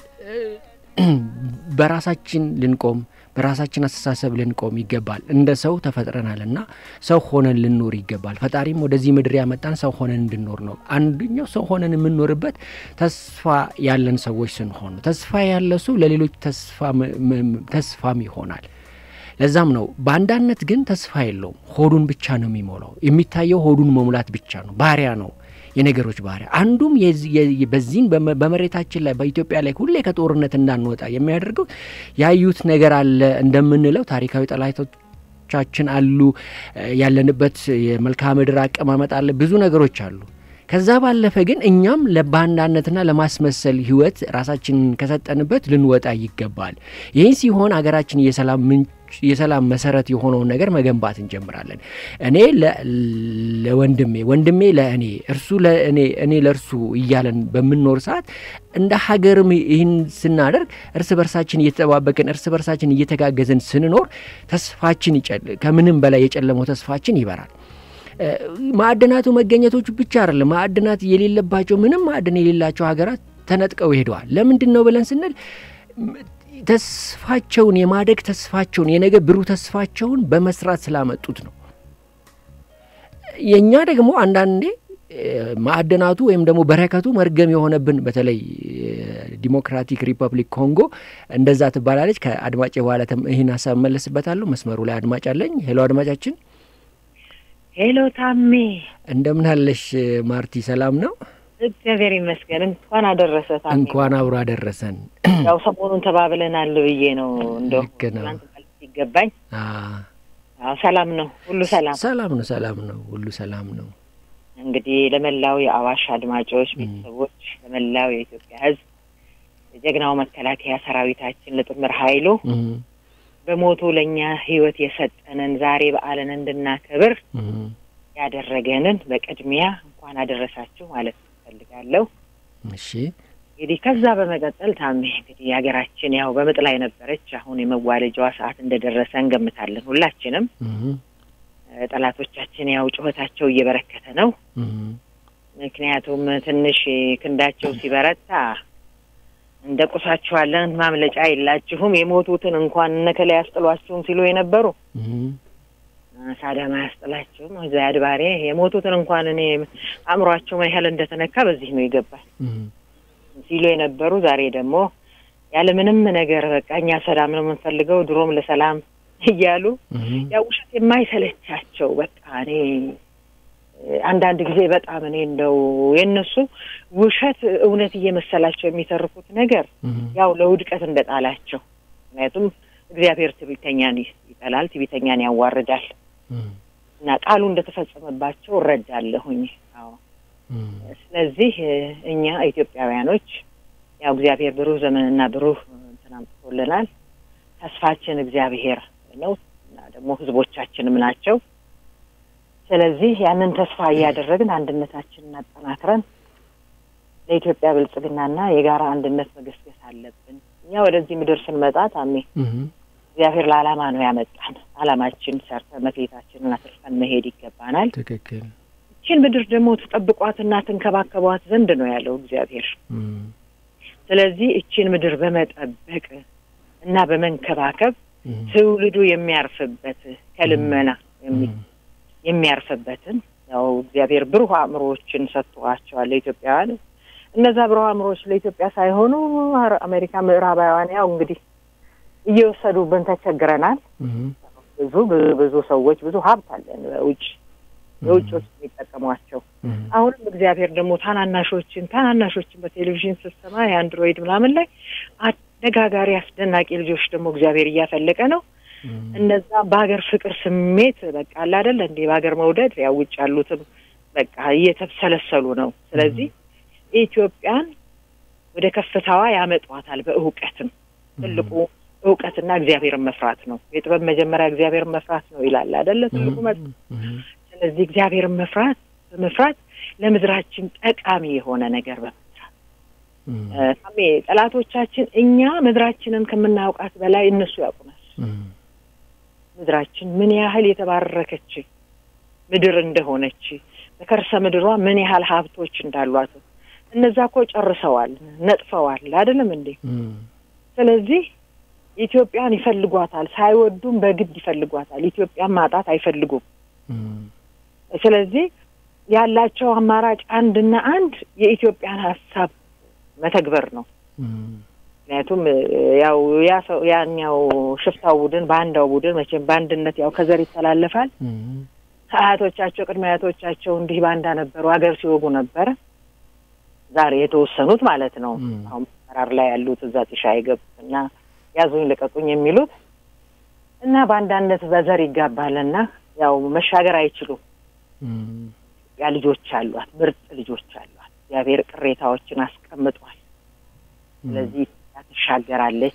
በራሳችን ልንቆም በራሳችን አስተሳሰብ ልንቆም ይገባል። እንደ ሰው ተፈጥረናል እና ሰው ሆነን ልንኖር ይገባል። ፈጣሪም ወደዚህ ምድር ያመጣን ሰው ሆነን እንድንኖር ነው። አንደኛው ሰው ሆነን የምንኖርበት ተስፋ ያለን ሰዎች ስንሆን ነው። ተስፋ ያለ ሰው ለሌሎች ተስፋም ይሆናል። ለዛም ነው በአንዳነት ግን ተስፋ የለውም። ሆዱን ብቻ ነው የሚሞላው። የሚታየው ሆዱን መሙላት ብቻ ነው። ባሪያ ነው የነገሮች ባህሪያ አንዱም በዚህን በመሬታችን ላይ በኢትዮጵያ ላይ ሁሌ ከጦርነት እንዳንወጣ የሚያደርገው ያዩት ነገር አለ እንደምንለው ታሪካዊ ጠላቶቻችን አሉ፣ ያለንበት የመልክዓ ምድር አቀማመጥ አለ፣ ብዙ ነገሮች አሉ። ከዛ ባለፈ ግን እኛም ለባንዳነትና ለማስመሰል ህይወት ራሳችንን ከሰጠንበት ልንወጣ ይገባል። ይህን ሲሆን ሀገራችን የሰላም ምንጭ የሰላም መሰረት የሆነውን ነገር መገንባት እንጀምራለን። እኔ ለወንድሜ ወንድሜ ለእኔ እርሱ ለእኔ እኔ ለእርሱ እያለን በምንኖር ሰዓት እንደ ሀገርም ይህን ስናደርግ እርስ በርሳችን እየተጠባበቅን እርስ በርሳችን እየተጋገዝን ስንኖር ተስፋችን ከምንም በላይ የጨለመው ተስፋችን ይበራል። ማዕድናቱ መገኘቶቹ ብቻ አይደለም። ማዕድናት የሌለባቸው ምንም ማዕድን የሌላቸው ሀገራት ተነጥቀው ሄደዋል። ለምንድን ነው ብለን ስንል ተስፋቸውን የማደግ ተስፋቸውን የነገ ብሩህ ተስፋቸውን በመስራት ስላመጡት ነው። የእኛ ደግሞ አንዳንዴ ማዕድናቱ ወይም ደግሞ በረከቱ መርገም የሆነብን በተለይ ዲሞክራቲክ ሪፐብሊክ ኮንጎ እንደዛ ትባላለች። ከአድማጭ በኋላ ይህን ሀሳብ መለስበታለሁ። መስመሩ ላይ አድማጭ አለኝ። ሄሎ አድማጫችን። ሄሎ ታሜ፣ እንደምን አለሽ ማርቲ? ሰላም ነው? እግዚአብሔር ይመስገን። እንኳን አደረሰ ታሜ። እንኳን አብሮ አደረሰን። ያው ሰሞኑን ተባብለናል ብዬ ነው እንደው ልክ ነው ሲገባኝ። አዎ ሰላም ነው፣ ሁሉ ሰላም ሰላም ነው፣ ሰላም ነው፣ ሁሉ ሰላም ነው። እንግዲህ ለመላው የአዋሽ አድማጮች ቤተሰቦች፣ ለመላው የኢትዮጵያ ሕዝብ የጀግናው መከላከያ ሰራዊታችን ለጥምር ኃይሉ በሞቱ ለእኛ ህይወት የሰጠንን ዛሬ በዓልን እንድናከብር ያደረገንን በቅድሚያ እንኳን አደረሳችሁ ማለት እፈልጋለሁ። እሺ እንግዲህ ከዛ በመቀጠል ታሜ እንግዲህ ሀገራችን ያው በምጥ ላይ ነበረች። አሁን የመዋለጃዋ ሰዓት እንደደረሰ እንገምታለን ሁላችንም። ጠላቶቻችን ያው ጩኸታቸው እየበረከተ ነው። ምክንያቱም ትንሽ ክንዳቸው ሲበረታ እንደ ቁሳችኋለን ማምለጫ የላችሁም፣ የሞቱትን እንኳን እነከላይ ያስጥሏችሁም ሲሉ የነበሩ ሳዳም አያስጥላችሁም፣ እዛ አድባሬ የሞቱትን እንኳን እኔ አእምሯቸው ምን ያህል እንደተነካ በዚህ ነው ይገባል ሲሉ የነበሩ ዛሬ ደግሞ ያለምንም ነገር በቃ እኛ ሰላም ነው የምንፈልገው ድሮም ለሰላም እያሉ ያው ውሸት የማይሰለቻቸው በቃ እኔ አንዳንድ ጊዜ በጣም እኔ እንደው የእነሱ ውሸት እውነት እየመሰላቸው የሚተርፉት ነገር ያው ለውድቀት እንደጣላቸው። ምክንያቱም እግዚአብሔር ትዕቢተኛን ይጠላል፣ ትዕቢተኛን ያዋርዳል እና ቃሉ እንደተፈጸመባቸው እረዳለሁኝ። አዎ ስለዚህ እኛ ኢትዮጵያውያኖች ያው እግዚአብሔር ብሩህ ዘመንና ብሩህ እንትን አምጥቶልናል። ተስፋችን እግዚአብሔር ነው እና ደግሞ ህዝቦቻችንም ናቸው። ስለዚህ ያንን ተስፋ እያደረግን አንድነታችንን አጠናክረን ለኢትዮጵያ ብልጽግናና የጋራ አንድነት መገስገስ አለብን። እኛ ወደዚህ ምድር ስንመጣ ታሜ እግዚአብሔር ለዓላማ ነው ያመጣን። ዓላማችን ሰርተን መክሊታችንን አትርፈን መሄድ ይገባናል። ትክክል። ይችን ምድር ደግሞ ትጠብቋትና ትንከባከቧት ዘንድ ነው ያለው እግዚአብሔር። ስለዚህ እችን ምድር በመጠበቅ እና በመንከባከብ ትውልዱ የሚያርፍበት ከልመና የሚያርፍበትን ያው እግዚአብሔር ብሩህ አእምሮዎችን ሰጥቷቸዋል ለኢትዮጵያውያን። እነዛ ብሩህ አእምሮዎች ለኢትዮጵያ ሳይሆኑ አሜሪካ ምዕራባውያን ያው እንግዲህ እየወሰዱብን ተቸግረናል። ብዙ ብዙ ሰዎች ብዙ ሀብት አለን በውጭ የውጭዎች የሚጠቀሟቸው። አሁንም እግዚአብሔር ደግሞ ታናናሾችን ታናናሾችን በቴሌቪዥን ስትሰማ የአንድሮይድ ምናምን ላይ አነጋጋሪ አስደናቂ ልጆች ደግሞ እግዚአብሔር እያፈለቀ ነው። እነዛ በሀገር ፍቅር ስሜት በቃ አለ አይደለ እንዴ በሀገር መውደድ ያው ውጭ ያሉትም በቃ እየተብሰለሰሉ ነው። ስለዚህ ኢትዮጵያን ወደ ከፍታዋ ያመጧታል። በእውቀትም ትልቁ እውቀትና እግዚአብሔርን መፍራት ነው። የጥበብ መጀመሪያ እግዚአብሔርን መፍራት ነው ይላል አይደለ ትልቁ መ ስለዚህ እግዚአብሔርን መፍራት በመፍራት ለምድራችን ጠቃሚ የሆነ ነገር በመስራት ታሜ ጠላቶቻችን እኛ ምድራችንን ከምናውቃት በላይ እነሱ ያውቁናል። ምድራችን ምን ያህል የተባረከች ምድር እንደሆነች በከርሰ ምድሯ ምን ያህል ሀብቶች እንዳሏት እነዛ እኮ ጨርሰዋል፣ ነጥፈዋል። አይደለም እንዴ? ስለዚህ ኢትዮጵያን ይፈልጓታል፣ ሳይወዱም በግድ ይፈልጓታል። ኢትዮጵያን ማጣት አይፈልጉም። ስለዚህ ያላቸው አማራጭ አንድና አንድ የኢትዮጵያን ሀሳብ መተግበር ነው። ምክንያቱም ያው ያ ሰው ያኛው ሽፍታው ቡድን በአንዳው ቡድን መቼም በአንድነት ያው ከዘር ይተላለፋል። ከአያቶቻቸው ቅድመ አያቶቻቸው እንዲህ ባንዳ ነበሩ፣ ሀገር ሲወጉ ነበረ። ዛሬ የተወሰኑት ማለት ነው አሁን መራር ላይ ያሉት እዛ ጢሻ የገቡት እና ያዙኝ ልቀቁኝ የሚሉት እና በአንዳነት በዘር ይጋባልና ያው መሻገር አይችሉም። ያ ልጆች አሏት፣ ምርጥ ልጆች አሏት። እግዚአብሔር ቅሬታዎችን አስቀምጧል። ስለዚህ ትሻገራለች።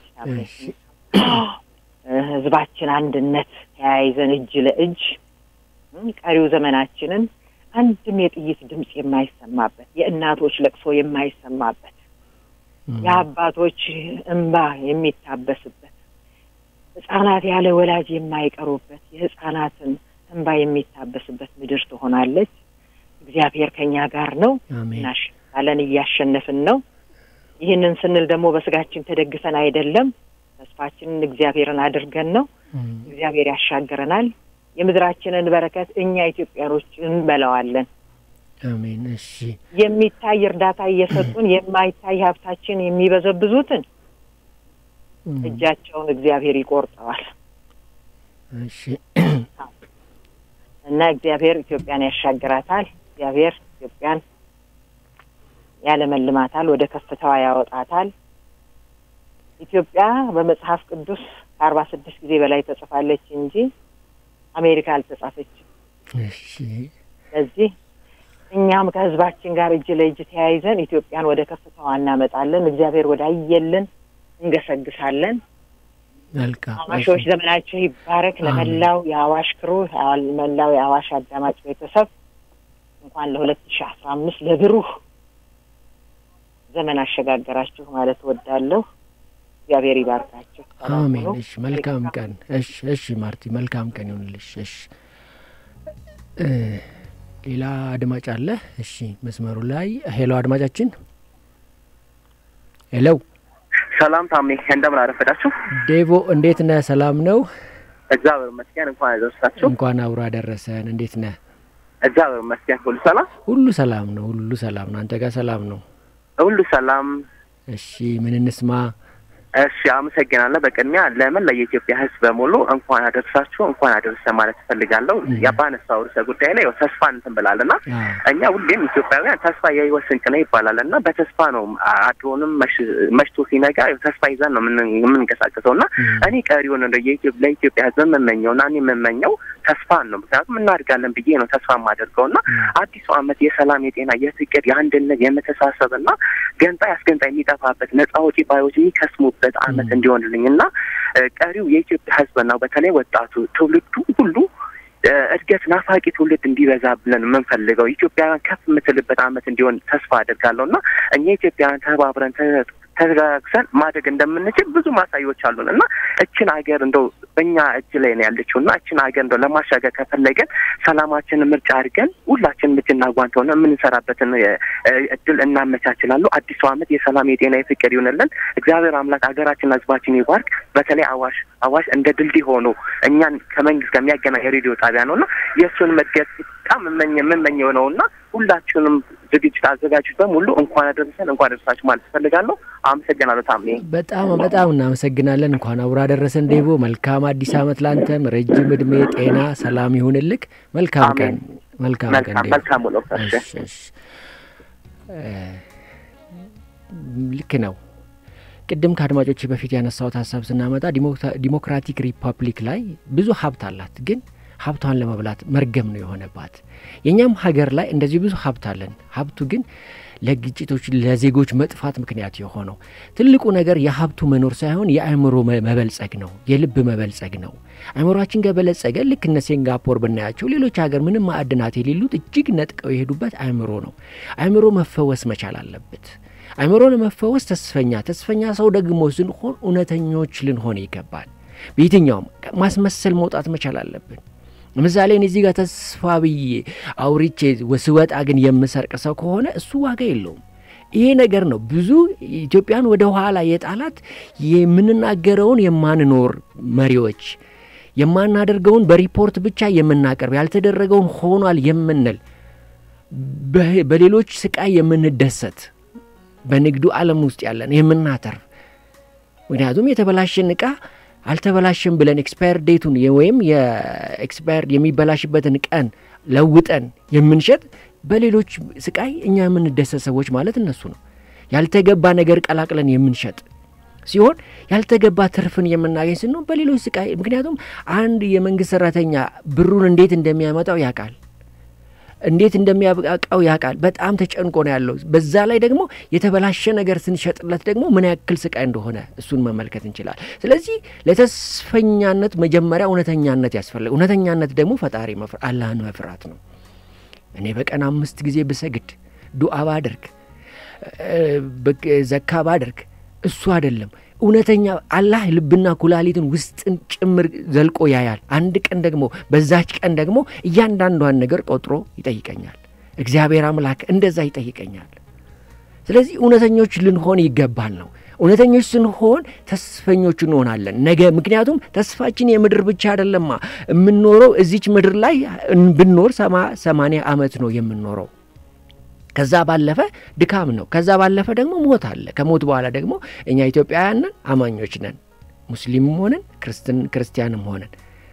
ህዝባችን አንድነት ተያይዘን እጅ ለእጅ ቀሪው ዘመናችንን አንድም የጥይት ድምፅ የማይሰማበት የእናቶች ለቅሶ የማይሰማበት የአባቶች እንባ የሚታበስበት ህጻናት ያለ ወላጅ የማይቀሩበት የህጻናትን እንባ የሚታበስበት ምድር ትሆናለች። እግዚአብሔር ከኛ ጋር ነው። እናሸንፋለን፣ እያሸነፍን ነው። ይህንን ስንል ደግሞ በስጋችን ተደግፈን አይደለም። ተስፋችንን እግዚአብሔርን አድርገን ነው። እግዚአብሔር ያሻገረናል። የምድራችንን በረከት እኛ ኢትዮጵያኖች እንበላዋለን። አሜን። እሺ፣ የሚታይ እርዳታ እየሰጡን የማይታይ ሀብታችን የሚበዘብዙትን እጃቸውን እግዚአብሔር ይቆርጠዋል። እሺ፣ እና እግዚአብሔር ኢትዮጵያን ያሻግራታል። እግዚአብሔር ኢትዮጵያን ያለመልማታል፣ ወደ ከፍታዋ ያወጣታል። ኢትዮጵያ በመጽሐፍ ቅዱስ ከአርባ ስድስት ጊዜ በላይ ተጽፋለች እንጂ አሜሪካ አልተጻፈችም። እሺ፣ ስለዚህ እኛም ከህዝባችን ጋር እጅ ለእጅ ተያይዘን ኢትዮጵያን ወደ ከፍታዋ እናመጣለን። እግዚአብሔር ወደ አየልን እንገሰግሳለን። መልካም አዋሾች ዘመናቸው ይባረክ። ለመላው የአዋሽ ክሩ መላው የአዋሽ አዳማጭ ቤተሰብ እንኳን ለሁለት ሺ አስራ አምስት ለብሩህ ዘመን አሸጋገራችሁ ማለት ወዳለሁ። እግዚአብሔር ይባርካችሁ። አሜን። እሺ፣ መልካም ቀን። እሺ፣ እሺ ማርቲ፣ መልካም ቀን ይሁንልሽ። እሺ፣ ሌላ አድማጭ አለ። እሺ፣ መስመሩ ላይ ሄሎ፣ አድማጫችን ሄሎ። ሰላም ታሜ፣ እንደምን አረፈዳችሁ? ዴቮ፣ እንዴት ነህ? ሰላም ነው? እግዚአብሔር ይመስገን። እንኳን አደረሳችሁ። እንኳን አብሮ አደረሰን። እንዴት ነህ? እግዚአብሔር ይመስገን። ሁሉ ሰላም፣ ሁሉ ሰላም ነው። ሁሉ ሰላም ነው። አንተ ጋር ሰላም ነው? ሁሉ ሰላም። እሺ፣ ምን እንስማ? እሺ አመሰግናለሁ። በቅድሚያ ለመላ የኢትዮጵያ ሕዝብ በሙሉ እንኳን አደረሳችሁ እንኳን አደረሰ ማለት እፈልጋለሁ። ባነሳው ርዕሰ ጉዳይ ላይ ተስፋ እንትን ብላልና እኛ ሁሌም ኢትዮጵያውያን ተስፋ የህይወት ስንቅ ነው ይባላል እና በተስፋ ነው አድሮንም መሽቶ ሲነጋ ተስፋ ይዘን ነው የምንንቀሳቀሰው እና እኔ ቀሪውን ለኢትዮጵያ ሕዝብ የምመኘው እና እኔ የምመኘው ተስፋን ነው። ምክንያቱም እናድጋለን ብዬ ነው ተስፋ የማደርገው እና አዲሱ ዓመት የሰላም፣ የጤና፣ የፍቅር፣ የአንድነት፣ የመተሳሰብ እና ገንጣይ አስገንጣይ የሚጠፋበት ነጻ አውጪ ባዮች የሚከስሙበት ዓመት እንዲሆንልኝ እና ቀሪው የኢትዮጵያ ህዝብ ነው በተለይ ወጣቱ ትውልዱ ሁሉ እድገት ናፋቂ ትውልድ እንዲበዛ ብለን የምንፈልገው ኢትዮጵያውያን ከፍ የምትልበት ዓመት እንዲሆን ተስፋ አድርጋለሁ እና እኛ ኢትዮጵያውያን ተባብረን ተጋግዘን ማደግ እንደምንችል ብዙ ማሳያዎች አሉን እና እችን ሀገር እንደው በእኛ እጅ ላይ ነው ያለችው እና እችን ሀገር እንደው ለማሻገር ከፈለገን ሰላማችንን ምርጫ አድርገን ሁላችንም እጅና ጓንት ሆነ የምንሰራበትን እድል እናመቻችላሉ። አዲሱ ዓመት የሰላም የጤና የፍቅር ይሆንልን። እግዚአብሔር አምላክ ሀገራችን ህዝባችን ይባርክ። በተለይ አዋሽ አዋሽ እንደ ድልድይ ሆኖ እኛን ከመንግስት ከሚያገናኝ የሬዲዮ ጣቢያ ነው እና የእሱን መድገት በጣም የምመኘው ነው እና ሁላችሁንም ዝግጅት አዘጋጁት በሙሉ እንኳን አደረሰን እንኳን አደረሳችሁ ማለት እፈልጋለሁ። አመሰግናለሁ ታሜ። በጣም በጣም እናመሰግናለን። እንኳን አብሮ አደረሰን ዴቦ። መልካም አዲስ ዓመት ላንተም፣ ረጅም እድሜ፣ ጤና፣ ሰላም ይሁንልክ። መልካም ቀን። መልካም ቀን። መልካም ውሎ። ልክ ነው። ቅድም ከአድማጮች በፊት ያነሳሁት ሀሳብ ስናመጣ ዲሞክራቲክ ሪፐብሊክ ላይ ብዙ ሀብት አላት ግን ሀብቷን ለመብላት መርገም ነው የሆነባት። የእኛም ሀገር ላይ እንደዚህ ብዙ ሀብት አለን። ሀብቱ ግን ለግጭቶች፣ ለዜጎች መጥፋት ምክንያት የሆነው ትልቁ ነገር የሀብቱ መኖር ሳይሆን የአእምሮ መበልጸግ ነው፣ የልብ መበልጸግ ነው። አእምሯችን ከበለጸገ ልክ እነ ሴንጋፖር ብናያቸው ሌሎች ሀገር ምንም ማዕድናት የሌሉት እጅግ ነጥቀው የሄዱበት አእምሮ ነው። አእምሮ መፈወስ መቻል አለበት። አእምሮ ለመፈወስ ተስፈኛ ተስፈኛ ሰው ደግሞ ስንሆን እውነተኞች ልንሆን ይገባል። በየትኛውም ማስመሰል መውጣት መቻል አለብን። ለምሳሌ እኔ እዚህ ጋር ተስፋ ብዬ አውሪቼ ስወጣ ግን የምሰርቅ ሰው ከሆነ እሱ ዋጋ የለውም። ይሄ ነገር ነው ብዙ ኢትዮጵያን ወደ ኋላ የጣላት የምንናገረውን የማንኖር መሪዎች፣ የማናደርገውን በሪፖርት ብቻ የምናቀርብ፣ ያልተደረገውን ሆኗል የምንል፣ በሌሎች ስቃይ የምንደሰት፣ በንግዱ ዓለም ውስጥ ያለን የምናተርፍ ምክንያቱም የተበላሸን እቃ አልተበላሽም ብለን ኤክስፓየር ዴቱን ወይም የኤክስፓየር የሚበላሽበትን ቀን ለውጠን የምንሸጥ በሌሎች ስቃይ እኛ የምንደሰት ሰዎች ማለት እነሱ ነው። ያልተገባ ነገር ቀላቅለን የምንሸጥ ሲሆን ያልተገባ ትርፍን የምናገኝ ስንሆን በሌሎች ስቃይ ምክንያቱም አንድ የመንግስት ሰራተኛ ብሩን እንዴት እንደሚያመጣው ያውቃል እንዴት እንደሚያበቃው ያውቃል። በጣም ተጨንቆ ነው ያለው። በዛ ላይ ደግሞ የተበላሸ ነገር ስንሸጥለት ደግሞ ምን ያክል ስቃይ እንደሆነ እሱን መመልከት እንችላል። ስለዚህ ለተስፈኛነት መጀመሪያ እውነተኛነት ያስፈልግ። እውነተኛነት ደግሞ ፈጣሪ አላህን መፍራት ነው። እኔ በቀን አምስት ጊዜ ብሰግድ፣ ዱዓ ባደርግ፣ ዘካ ባደርግ እሱ አይደለም እውነተኛ አላህ ልብና ኩላሊትን ውስጥን ጭምር ዘልቆ ያያል። አንድ ቀን ደግሞ በዛች ቀን ደግሞ እያንዳንዷን ነገር ቆጥሮ ይጠይቀኛል። እግዚአብሔር አምላክ እንደዛ ይጠይቀኛል። ስለዚህ እውነተኞች ልንሆን ይገባል ነው። እውነተኞች ስንሆን ተስፈኞች እንሆናለን ነገ። ምክንያቱም ተስፋችን የምድር ብቻ አይደለማ። የምንኖረው እዚች ምድር ላይ ብንኖር ሰማ ሰማንያ ዓመት ነው የምንኖረው ከዛ ባለፈ ድካም ነው። ከዛ ባለፈ ደግሞ ሞት አለ። ከሞት በኋላ ደግሞ እኛ ኢትዮጵያውያን ነን፣ አማኞች ነን፣ ሙስሊምም ሆነን ክርስቲያንም ሆነን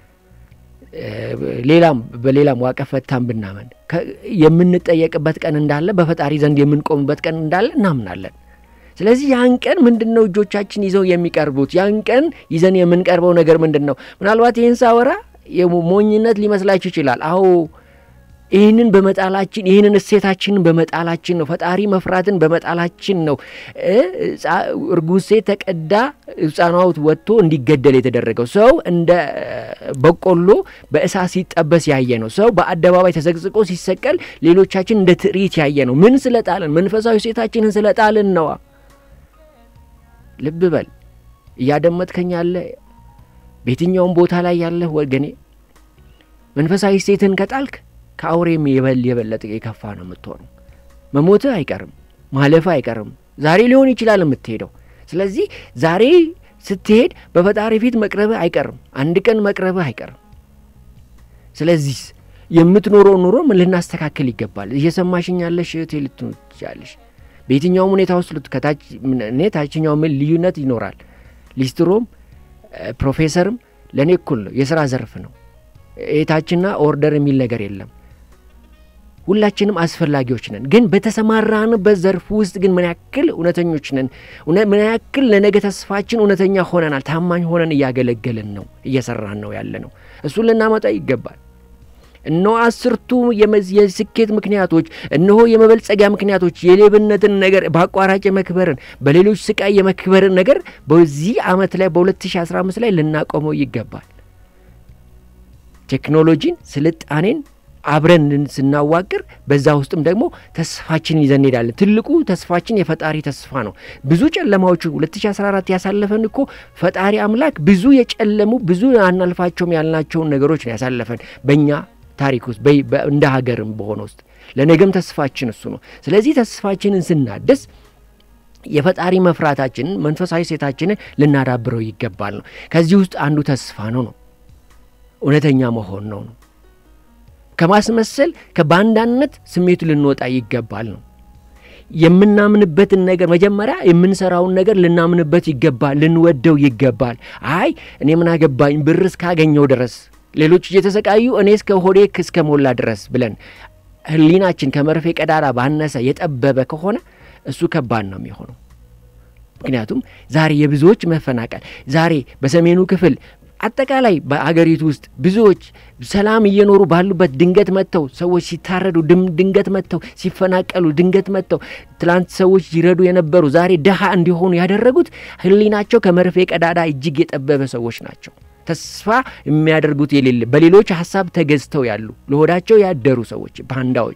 ሌላም በሌላም ዋቀ ፈታም ብናመን የምንጠየቅበት ቀን እንዳለ በፈጣሪ ዘንድ የምንቆምበት ቀን እንዳለ እናምናለን። ስለዚህ ያን ቀን ምንድን ነው እጆቻችን ይዘው የሚቀርቡት? ያን ቀን ይዘን የምንቀርበው ነገር ምንድን ነው? ምናልባት ይህን ሳወራ ሞኝነት ሊመስላችሁ ይችላል። አዎ ይህንን በመጣላችን ይህንን እሴታችንን በመጣላችን ነው። ፈጣሪ መፍራትን በመጣላችን ነው። እርጉዝ ሴት ተቀዳ ሕፃኗት ወጥቶ እንዲገደል የተደረገው ሰው እንደ በቆሎ በእሳት ሲጠበስ ያየ ነው። ሰው በአደባባይ ተዘቅዝቆ ሲሰቀል ሌሎቻችን እንደ ትርኢት ያየ ነው። ምን ስለጣልን? መንፈሳዊ ሴታችንን ስለጣልን ነዋ። ልብ በል እያደመጥከኝ ያለ በየትኛውም ቦታ ላይ ያለህ ወገኔ መንፈሳዊ ሴትን ከጣልክ ከአውሬም የበል የበለጠ የከፋ ነው የምትሆነው። መሞትህ አይቀርም፣ ማለፍህ አይቀርም። ዛሬ ሊሆን ይችላል የምትሄደው። ስለዚህ ዛሬ ስትሄድ በፈጣሪ ፊት መቅረብህ አይቀርም፣ አንድ ቀን መቅረብህ አይቀርም። ስለዚህ የምትኖረው ኑሮ ምን ልናስተካከል ይገባል። እየሰማሽኝ ያለሽ እህቴ ልትሆን ትችላለሽ። በየትኛውም ሁኔታ ውስጥ እኔ ታችኛው ምን ልዩነት ይኖራል። ሊስትሮም ፕሮፌሰርም ለእኔ እኩል ነው፣ የስራ ዘርፍ ነው። ኤታችና ኦርደር የሚል ነገር የለም። ሁላችንም አስፈላጊዎች ነን። ግን በተሰማራንበት ዘርፍ ውስጥ ግን ምን ያክል እውነተኞች ነን? ምን ያክል ለነገ ተስፋችን እውነተኛ ሆነናል? ታማኝ ሆነን እያገለገልን ነው? እየሰራን ነው ያለ ነው? እሱን ልናመጣ ይገባል። እነሆ አስርቱ የስኬት ምክንያቶች፣ እነሆ የመበልጸጊያ ምክንያቶች፣ የሌብነትን ነገር በአቋራጭ የመክበርን በሌሎች ስቃይ የመክበርን ነገር በዚህ አመት ላይ በ2015 ላይ ልናቆመው ይገባል። ቴክኖሎጂን፣ ስልጣኔን አብረን ስናዋቅር በዛ ውስጥም ደግሞ ተስፋችን ይዘን እንሄዳለን። ትልቁ ተስፋችን የፈጣሪ ተስፋ ነው። ብዙ ጨለማዎቹ 2014 ያሳለፈን እኮ ፈጣሪ አምላክ ብዙ የጨለሙ ብዙ አናልፋቸውም ያልናቸውን ነገሮች ነው ያሳለፈን በእኛ ታሪክ ውስጥ እንደ ሀገርም በሆነ ውስጥ ለነገም ተስፋችን እሱ ነው። ስለዚህ ተስፋችንን ስናድስ የፈጣሪ መፍራታችንን መንፈሳዊ ሴታችንን ልናዳብረው ይገባል ነው። ከዚህ ውስጥ አንዱ ተስፋ ነው ነው እውነተኛ መሆን ነው ነው ከማስመሰል ከባንዳነት ስሜቱ ልንወጣ ይገባል ነው። የምናምንበትን ነገር መጀመሪያ የምንሰራውን ነገር ልናምንበት ይገባል፣ ልንወደው ይገባል። አይ እኔ ምን አገባኝ ብር እስካገኘው ድረስ ሌሎች እየተሰቃዩ እኔ እስከ ሆዴ እስከ ሞላ ድረስ ብለን ሕሊናችን ከመርፌ ቀዳዳ ባነሰ የጠበበ ከሆነ እሱ ከባድ ነው የሚሆነው። ምክንያቱም ዛሬ የብዙዎች መፈናቀል ዛሬ በሰሜኑ ክፍል አጠቃላይ በአገሪቱ ውስጥ ብዙዎች ሰላም እየኖሩ ባሉበት ድንገት መጥተው ሰዎች ሲታረዱ፣ ድንገት መጥተው ሲፈናቀሉ፣ ድንገት መጥተው ትላንት ሰዎች ይረዱ የነበሩ ዛሬ ድሃ እንዲሆኑ ያደረጉት ሕሊናቸው ከመርፌ ቀዳዳ እጅግ የጠበበ ሰዎች ናቸው። ተስፋ የሚያደርጉት የሌለ በሌሎች ሀሳብ ተገዝተው ያሉ ለሆዳቸው ያደሩ ሰዎች ባንዳዎች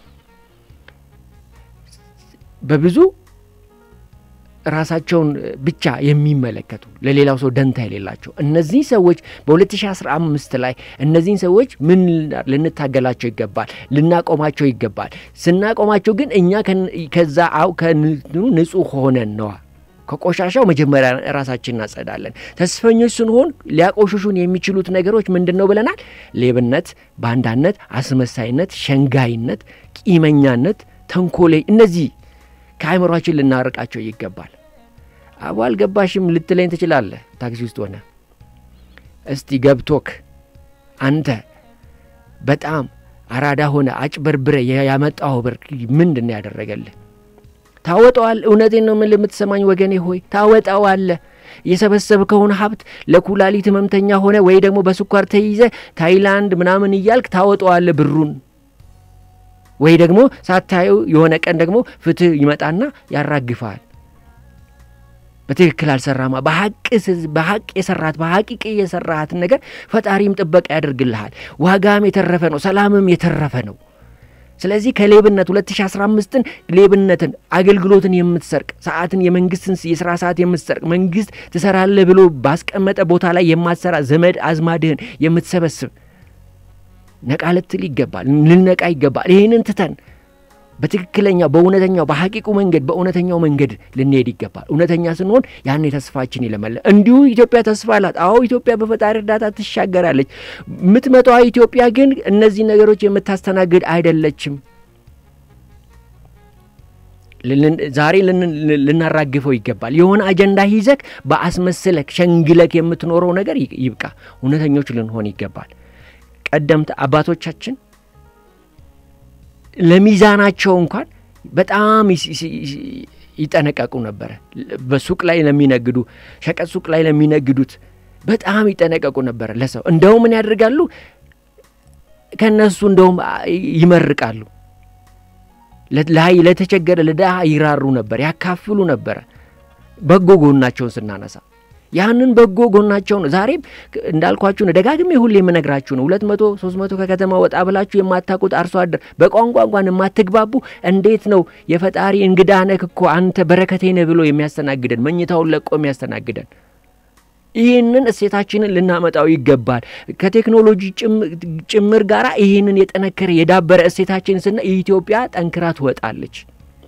በብዙ ራሳቸውን ብቻ የሚመለከቱ ለሌላው ሰው ደንታ የሌላቸው እነዚህ ሰዎች በ2015 ላይ እነዚህን ሰዎች ምን ልንታገላቸው ይገባል? ልናቆማቸው ይገባል። ስናቆማቸው ግን እኛ ከዛ አው ከንትኑ ንጹህ ሆነን ነዋ። ከቆሻሻው መጀመሪያ ራሳችን እናጸዳለን። ተስፈኞች ስንሆን ሊያቆሽሹን የሚችሉት ነገሮች ምንድን ነው ብለናል? ሌብነት፣ ባንዳነት፣ አስመሳይነት፣ ሸንጋይነት፣ ቂመኛነት፣ ተንኮሌ እነዚህ ከአእምሯችን ልናርቃቸው ይገባል። አቡ አልገባሽም ልትለኝ ትችላለህ። ታክሲ ውስጥ ሆነ እስቲ ገብቶክ አንተ በጣም አራዳ ሆነ አጭበርብረ ያመጣው ብር ምንድን ነው ያደረገልህ? ታወጣዋል። እውነቴን ነው የምልህ የምትሰማኝ ወገኔ ሆይ ታወጣዋለህ። የሰበሰብከውን ሀብት ለኩላሊት ህመምተኛ ሆነ ወይ ደግሞ በስኳር ተይዘ ታይላንድ ምናምን እያልክ ታወጣዋለህ ብሩን ወይ ደግሞ ሳታየው የሆነ ቀን ደግሞ ፍትህ ይመጣና ያራግፋል። በትክክል አልሰራማ በሀቅ የሰራት በሀቂቅ የሰራሃትን ነገር ፈጣሪም ጥበቃ ያደርግልሃል። ዋጋም የተረፈ ነው፣ ሰላምም የተረፈ ነው። ስለዚህ ከሌብነት 2015ን ሌብነትን፣ አገልግሎትን የምትሰርቅ ሰዓትን፣ የመንግስትን የስራ ሰዓት የምትሰርቅ መንግስት ትሰራለህ ብሎ ባስቀመጠ ቦታ ላይ የማትሰራ ዘመድ አዝማድህን የምትሰበስብ ነቃ ልትል ይገባል። ልነቃ ይገባል። ይህንን ትተን በትክክለኛው በእውነተኛው በሐቂቁ መንገድ በእውነተኛው መንገድ ልንሄድ ይገባል። እውነተኛ ስንሆን ያኔ ተስፋችን ይለመለ እንዲሁ ኢትዮጵያ ተስፋ አላት። አዎ ኢትዮጵያ በፈጣሪ እርዳታ ትሻገራለች። የምትመጣዋ ኢትዮጵያ ግን እነዚህ ነገሮች የምታስተናግድ አይደለችም። ዛሬ ልናራግፈው ይገባል። የሆነ አጀንዳ ይዘክ በአስመስለክ ሸንግለክ የምትኖረው ነገር ይብቃ። እውነተኞች ልንሆን ይገባል። ቀደምት አባቶቻችን ለሚዛናቸው እንኳን በጣም ይጠነቀቁ ነበረ። በሱቅ ላይ ለሚነግዱ ሸቀጥ ሱቅ ላይ ለሚነግዱት በጣም ይጠነቀቁ ነበረ ለሰው እንደው ምን ያደርጋሉ ከእነሱ እንደውም ይመርቃሉ። ለተቸገረ ለድሃ ይራሩ ነበር፣ ያካፍሉ ነበረ። በጎ ጎናቸውን ስናነሳ ያንን በጎ ጎናቸው ነው። ዛሬም እንዳልኳችሁ ነው፣ ደጋግሜ ሁሌ የምነግራችሁ ነው። ሁለት መቶ ሶስት መቶ ከከተማ ወጣ ብላችሁ የማታውቁት አርሶ አደር በቋንቋ እንኳን የማትግባቡ እንዴት ነው የፈጣሪ እንግዳ ነህ እኮ አንተ በረከቴ ነህ ብሎ የሚያስተናግደን መኝታውን ለቆ የሚያስተናግደን? ይህንን እሴታችንን ልናመጣው ይገባል። ከቴክኖሎጂ ጭምር ጋር ይህንን የጠነከረ የዳበረ እሴታችን ስና ኢትዮጵያ ጠንክራ ትወጣለች።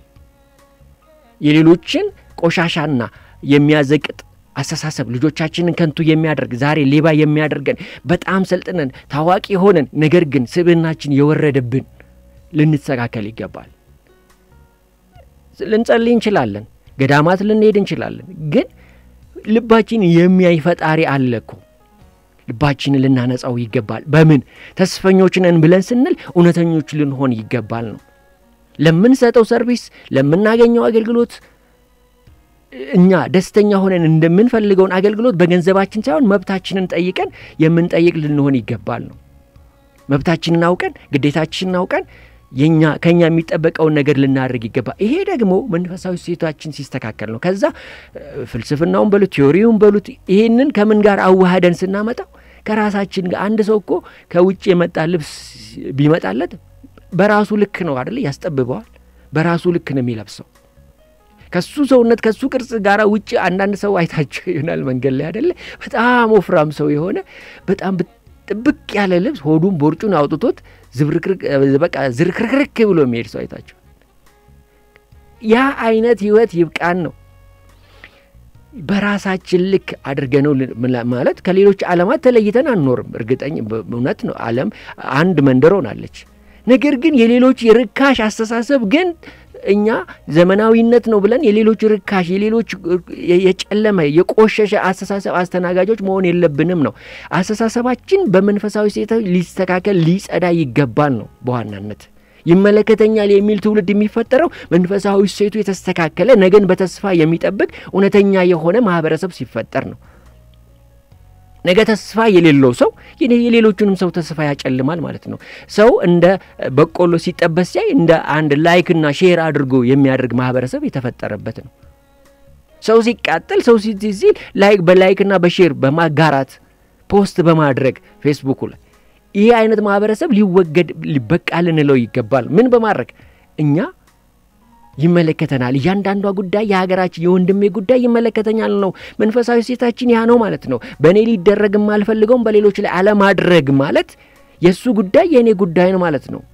የሌሎችን ቆሻሻና የሚያዘቅጥ አስተሳሰብ ልጆቻችንን ከንቱ የሚያደርግ ዛሬ ሌባ የሚያደርገን በጣም ሰልጥነን ታዋቂ ሆነን ነገር ግን ስብዕናችን የወረደብን ልንስተካከል ይገባል። ልንጸልይ እንችላለን፣ ገዳማት ልንሄድ እንችላለን። ግን ልባችን የሚያይ ፈጣሪ አለ እኮ። ልባችንን ልናነጻው ይገባል። በምን ተስፈኞች ነን ብለን ስንል እውነተኞች ልንሆን ይገባል ነው ለምንሰጠው ሰርቪስ ለምናገኘው አገልግሎት እኛ ደስተኛ ሆነን እንደምንፈልገውን አገልግሎት በገንዘባችን ሳይሆን መብታችንን ጠይቀን የምንጠይቅ ልንሆን ይገባል ነው። መብታችንን አውቀን ግዴታችንን አውቀን የኛ ከኛ የሚጠበቀውን ነገር ልናደርግ ይገባል። ይሄ ደግሞ መንፈሳዊ ሴታችን ሲስተካከል ነው። ከዛ ፍልስፍናውን በሉት ቲዮሪውን በሉት ይሄንን ከምን ጋር አዋህደን ስናመጣው ከራሳችን ጋር አንድ ሰው እኮ ከውጭ የመጣ ልብስ ቢመጣለት በራሱ ልክ ነው አደለ? ያስጠብበዋል። በራሱ ልክ ነው የሚለብሰው ከሱ ሰውነት ከሱ ቅርጽ ጋር ውጭ አንዳንድ ሰው አይታቸው ይሆናል መንገድ ላይ አደለ? በጣም ወፍራም ሰው የሆነ በጣም ጥብቅ ያለ ልብስ ሆዱን ቦርጩን አውጥቶት በቃ ዝርክርክርክ ብሎ የሚሄድ ሰው አይታቸው። ያ አይነት ህይወት ይብቃን ነው። በራሳችን ልክ አድርገ ነው ማለት ከሌሎች ዓለማት ተለይተን አንኖርም። እርግጠኝ እውነት ነው። ዓለም አንድ መንደር ሆናለች። ነገር ግን የሌሎች የርካሽ አስተሳሰብ ግን እኛ ዘመናዊነት ነው ብለን የሌሎች ርካሽ የሌሎች የጨለመ የቆሸሸ አስተሳሰብ አስተናጋጆች መሆን የለብንም ነው። አስተሳሰባችን በመንፈሳዊ ሴት ሊስተካከል ሊጸዳ ይገባል ነው በዋናነት ይመለከተኛል የሚል ትውልድ የሚፈጠረው መንፈሳዊ ሴቱ የተስተካከለ ነገን በተስፋ የሚጠብቅ እውነተኛ የሆነ ማህበረሰብ ሲፈጠር ነው። ነገ ተስፋ የሌለው ሰው የሌሎቹንም ሰው ተስፋ ያጨልማል ማለት ነው። ሰው እንደ በቆሎ ሲጠበስ ሲያይ እንደ አንድ ላይክና ሼር አድርጎ የሚያደርግ ማህበረሰብ የተፈጠረበት ነው። ሰው ሲቃጠል ሰው ሲል ላይክ በላይክና በሼር በማጋራት ፖስት በማድረግ ፌስቡኩ ላይ ይህ አይነት ማህበረሰብ ሊወገድ ሊበቃ ልንለው ይገባል። ምን በማድረግ እኛ ይመለከተናል። እያንዳንዷ ጉዳይ የሀገራችን የወንድሜ ጉዳይ ይመለከተኛል ነው። መንፈሳዊ ሴታችን ያ ነው ማለት ነው። በእኔ ሊደረግ የማልፈልገውም በሌሎች ላይ አለማድረግ ማለት የእሱ ጉዳይ የእኔ ጉዳይ ነው ማለት ነው።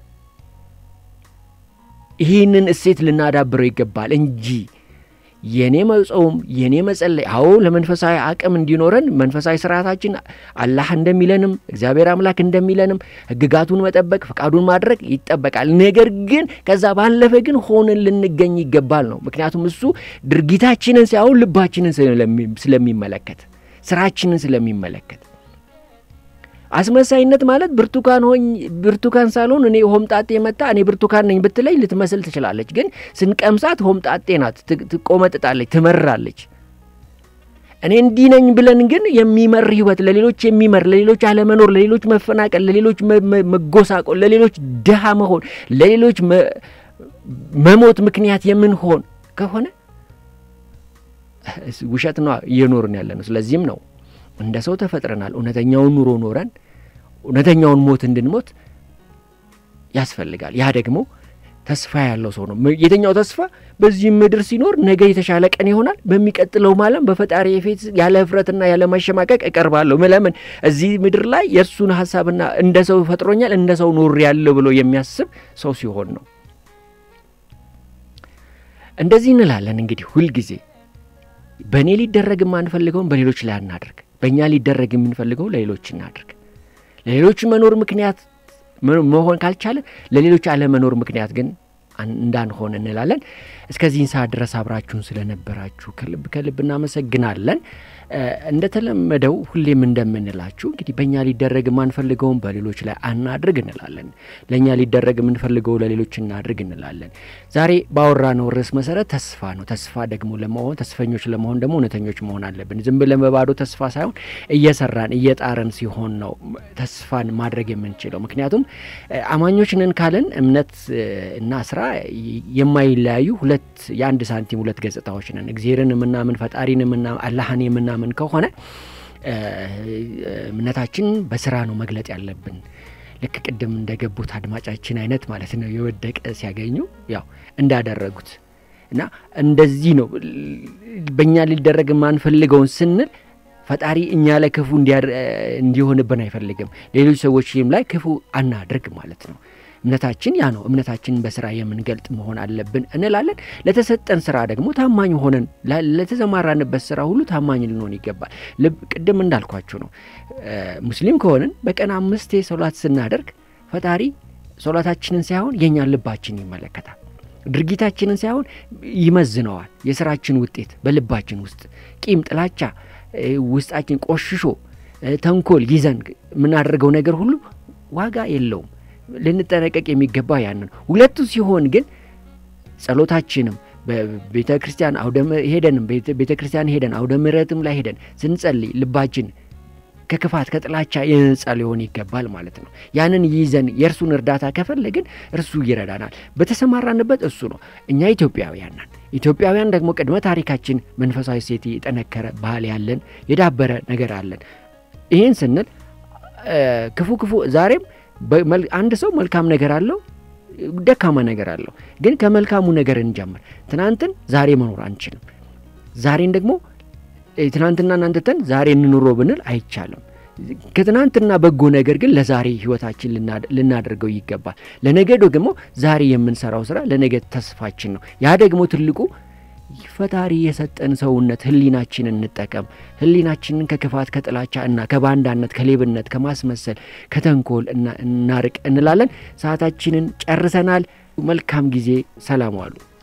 ይህንን እሴት ልናዳብረው ይገባል እንጂ የኔ መጾም የኔ መጸለይ፣ አዎ ለመንፈሳዊ አቅም እንዲኖረን መንፈሳዊ ስርዓታችን አላህ እንደሚለንም እግዚአብሔር አምላክ እንደሚለንም ሕግጋቱን መጠበቅ ፈቃዱን ማድረግ ይጠበቃል። ነገር ግን ከዛ ባለፈ ግን ሆነን ልንገኝ ይገባል ነው። ምክንያቱም እሱ ድርጊታችንን ሳይሆን ልባችንን ስለሚመለከት ስራችንን ስለሚመለከት አስመሳይነት ማለት ብርቱካን ሆኝ ብርቱካን ሳልሆን እኔ ሆምጣጤ መጣ እኔ ብርቱካን ነኝ ብትለኝ ልትመስል ትችላለች። ግን ስንቀምሳት ሆምጣጤ ናት፣ ትቆመጥጣለች፣ ትመራለች። እኔ እንዲህ ነኝ ብለን ግን የሚመር ህይወት ለሌሎች የሚመር ለሌሎች አለመኖር፣ ለሌሎች መፈናቀል፣ ለሌሎች መጎሳቆል፣ ለሌሎች ድሃ መሆን፣ ለሌሎች መሞት ምክንያት የምንሆን ከሆነ ውሸት ነው እየኖርን ያለ ነው። ስለዚህም ነው እንደ ሰው ተፈጥረናል። እውነተኛውን ኑሮ ኖረን እውነተኛውን ሞት እንድንሞት ያስፈልጋል። ያ ደግሞ ተስፋ ያለው ሰው ነው። የትኛው ተስፋ? በዚህ ምድር ሲኖር ነገ የተሻለ ቀን ይሆናል፣ በሚቀጥለው ዓለም በፈጣሪ ፊት ያለ እፍረትና ያለ ማሸማቀቅ እቀርባለሁ። ለምን እዚህ ምድር ላይ የእርሱን ሀሳብና እንደ ሰው ፈጥሮኛል፣ እንደ ሰው ኖር ያለው ብሎ የሚያስብ ሰው ሲሆን ነው። እንደዚህ እንላለን እንግዲህ ሁልጊዜ በእኔ ሊደረግ የማንፈልገውን በሌሎች ላይ አናድርግ። በእኛ ሊደረግ የምንፈልገው ለሌሎች እናድርግ። ለሌሎች መኖር ምክንያት መሆን ካልቻለ ለሌሎች አለመኖር ምክንያት ግን እንዳንሆን እንላለን። እስከዚህን ሰዓት ድረስ አብራችሁን ስለነበራችሁ ከልብ ከልብ እናመሰግናለን። እንደተለመደው ሁሌም እንደምንላችሁ እንግዲህ በእኛ ሊደረግ የማንፈልገውን በሌሎች ላይ አናድርግ እንላለን። ለእኛ ሊደረግ የምንፈልገው ለሌሎች እናድርግ እንላለን። ዛሬ ባወራነው ርዕስ መሰረት ተስፋ ነው። ተስፋ ደግሞ ለመሆን ተስፈኞች ለመሆን ደግሞ እውነተኞች መሆን አለብን። ዝም ብለን በባዶ ተስፋ ሳይሆን እየሰራን እየጣረን ሲሆን ነው ተስፋን ማድረግ የምንችለው። ምክንያቱም አማኞች ነን ካለን እምነት እና ስራ የማይለያዩ ሁለት የአንድ ሳንቲም ሁለት ገጽታዎች ነን። እግዚአብሔርን የምናምን ፈጣሪን የምናምን አላህን የምናምን ከሆነ እምነታችን በስራ ነው መግለጥ ያለብን። ልክ ቅድም እንደገቡት አድማጫችን አይነት ማለት ነው። የወደቀ ሲያገኙ ያው እንዳደረጉት እና እንደዚህ ነው በእኛ ሊደረግ የማንፈልገውን ስንል ፈጣሪ እኛ ላይ ክፉ እንዲሆንብን አይፈልግም። ሌሎች ሰዎችም ላይ ክፉ አናድርግ ማለት ነው። እምነታችን ያ ነው። እምነታችንን በስራ የምንገልጥ መሆን አለብን እንላለን። ለተሰጠን ስራ ደግሞ ታማኝ ሆነን ለተሰማራንበት ስራ ሁሉ ታማኝ ልንሆን ይገባል። ቅድም እንዳልኳችሁ ነው። ሙስሊም ከሆንን በቀን አምስቴ ሶላት ስናደርግ ፈጣሪ ሶላታችንን ሳይሆን የእኛን ልባችን ይመለከታል። ድርጊታችንን ሳይሆን ይመዝነዋል። የስራችን ውጤት በልባችን ውስጥ ቂም፣ ጥላቻ ውስጣችን ቆሽሾ ተንኮል ይዘን የምናደርገው ነገር ሁሉ ዋጋ የለውም። ልንጠነቀቅ የሚገባ ያንን ሁለቱ ሲሆን ግን ጸሎታችንም በቤተ ክርስቲያን አውደ ሄደንም ቤተ ክርስቲያን ሄደን አውደ ምሕረትም ላይ ሄደን ስንጸልይ ልባችን ከክፋት ከጥላቻ የነጻ ሊሆን ይገባል ማለት ነው። ያንን ይዘን የእርሱን እርዳታ ከፈለግን እርሱ ይረዳናል። በተሰማራንበት እሱ ነው። እኛ ኢትዮጵያውያን ነን። ኢትዮጵያውያን ደግሞ ቅድመ ታሪካችን መንፈሳዊ ሴት የጠነከረ ባህል ያለን የዳበረ ነገር አለን። ይህን ስንል ክፉ ክፉ ዛሬም አንድ ሰው መልካም ነገር አለው፣ ደካማ ነገር አለው። ግን ከመልካሙ ነገር እንጀምር። ትናንትን ዛሬ መኖር አንችልም። ዛሬን ደግሞ ትናንትና እናንተተን ዛሬ እንኑሮ ብንል አይቻልም። ከትናንትና በጎ ነገር ግን ለዛሬ ህይወታችን ልናደርገው ይገባል። ለነገ ደግሞ ዛሬ የምንሰራው ስራ ለነገ ተስፋችን ነው። ያ ደግሞ ትልቁ ፈጣሪ የሰጠን ሰውነት ህሊናችንን እንጠቀም። ህሊናችንን ከክፋት ከጥላቻ እና ከባንዳነት፣ ከሌብነት፣ ከማስመሰል፣ ከተንኮል እናርቅ እንላለን። ሰዓታችንን ጨርሰናል። መልካም ጊዜ። ሰላም ዋሉ።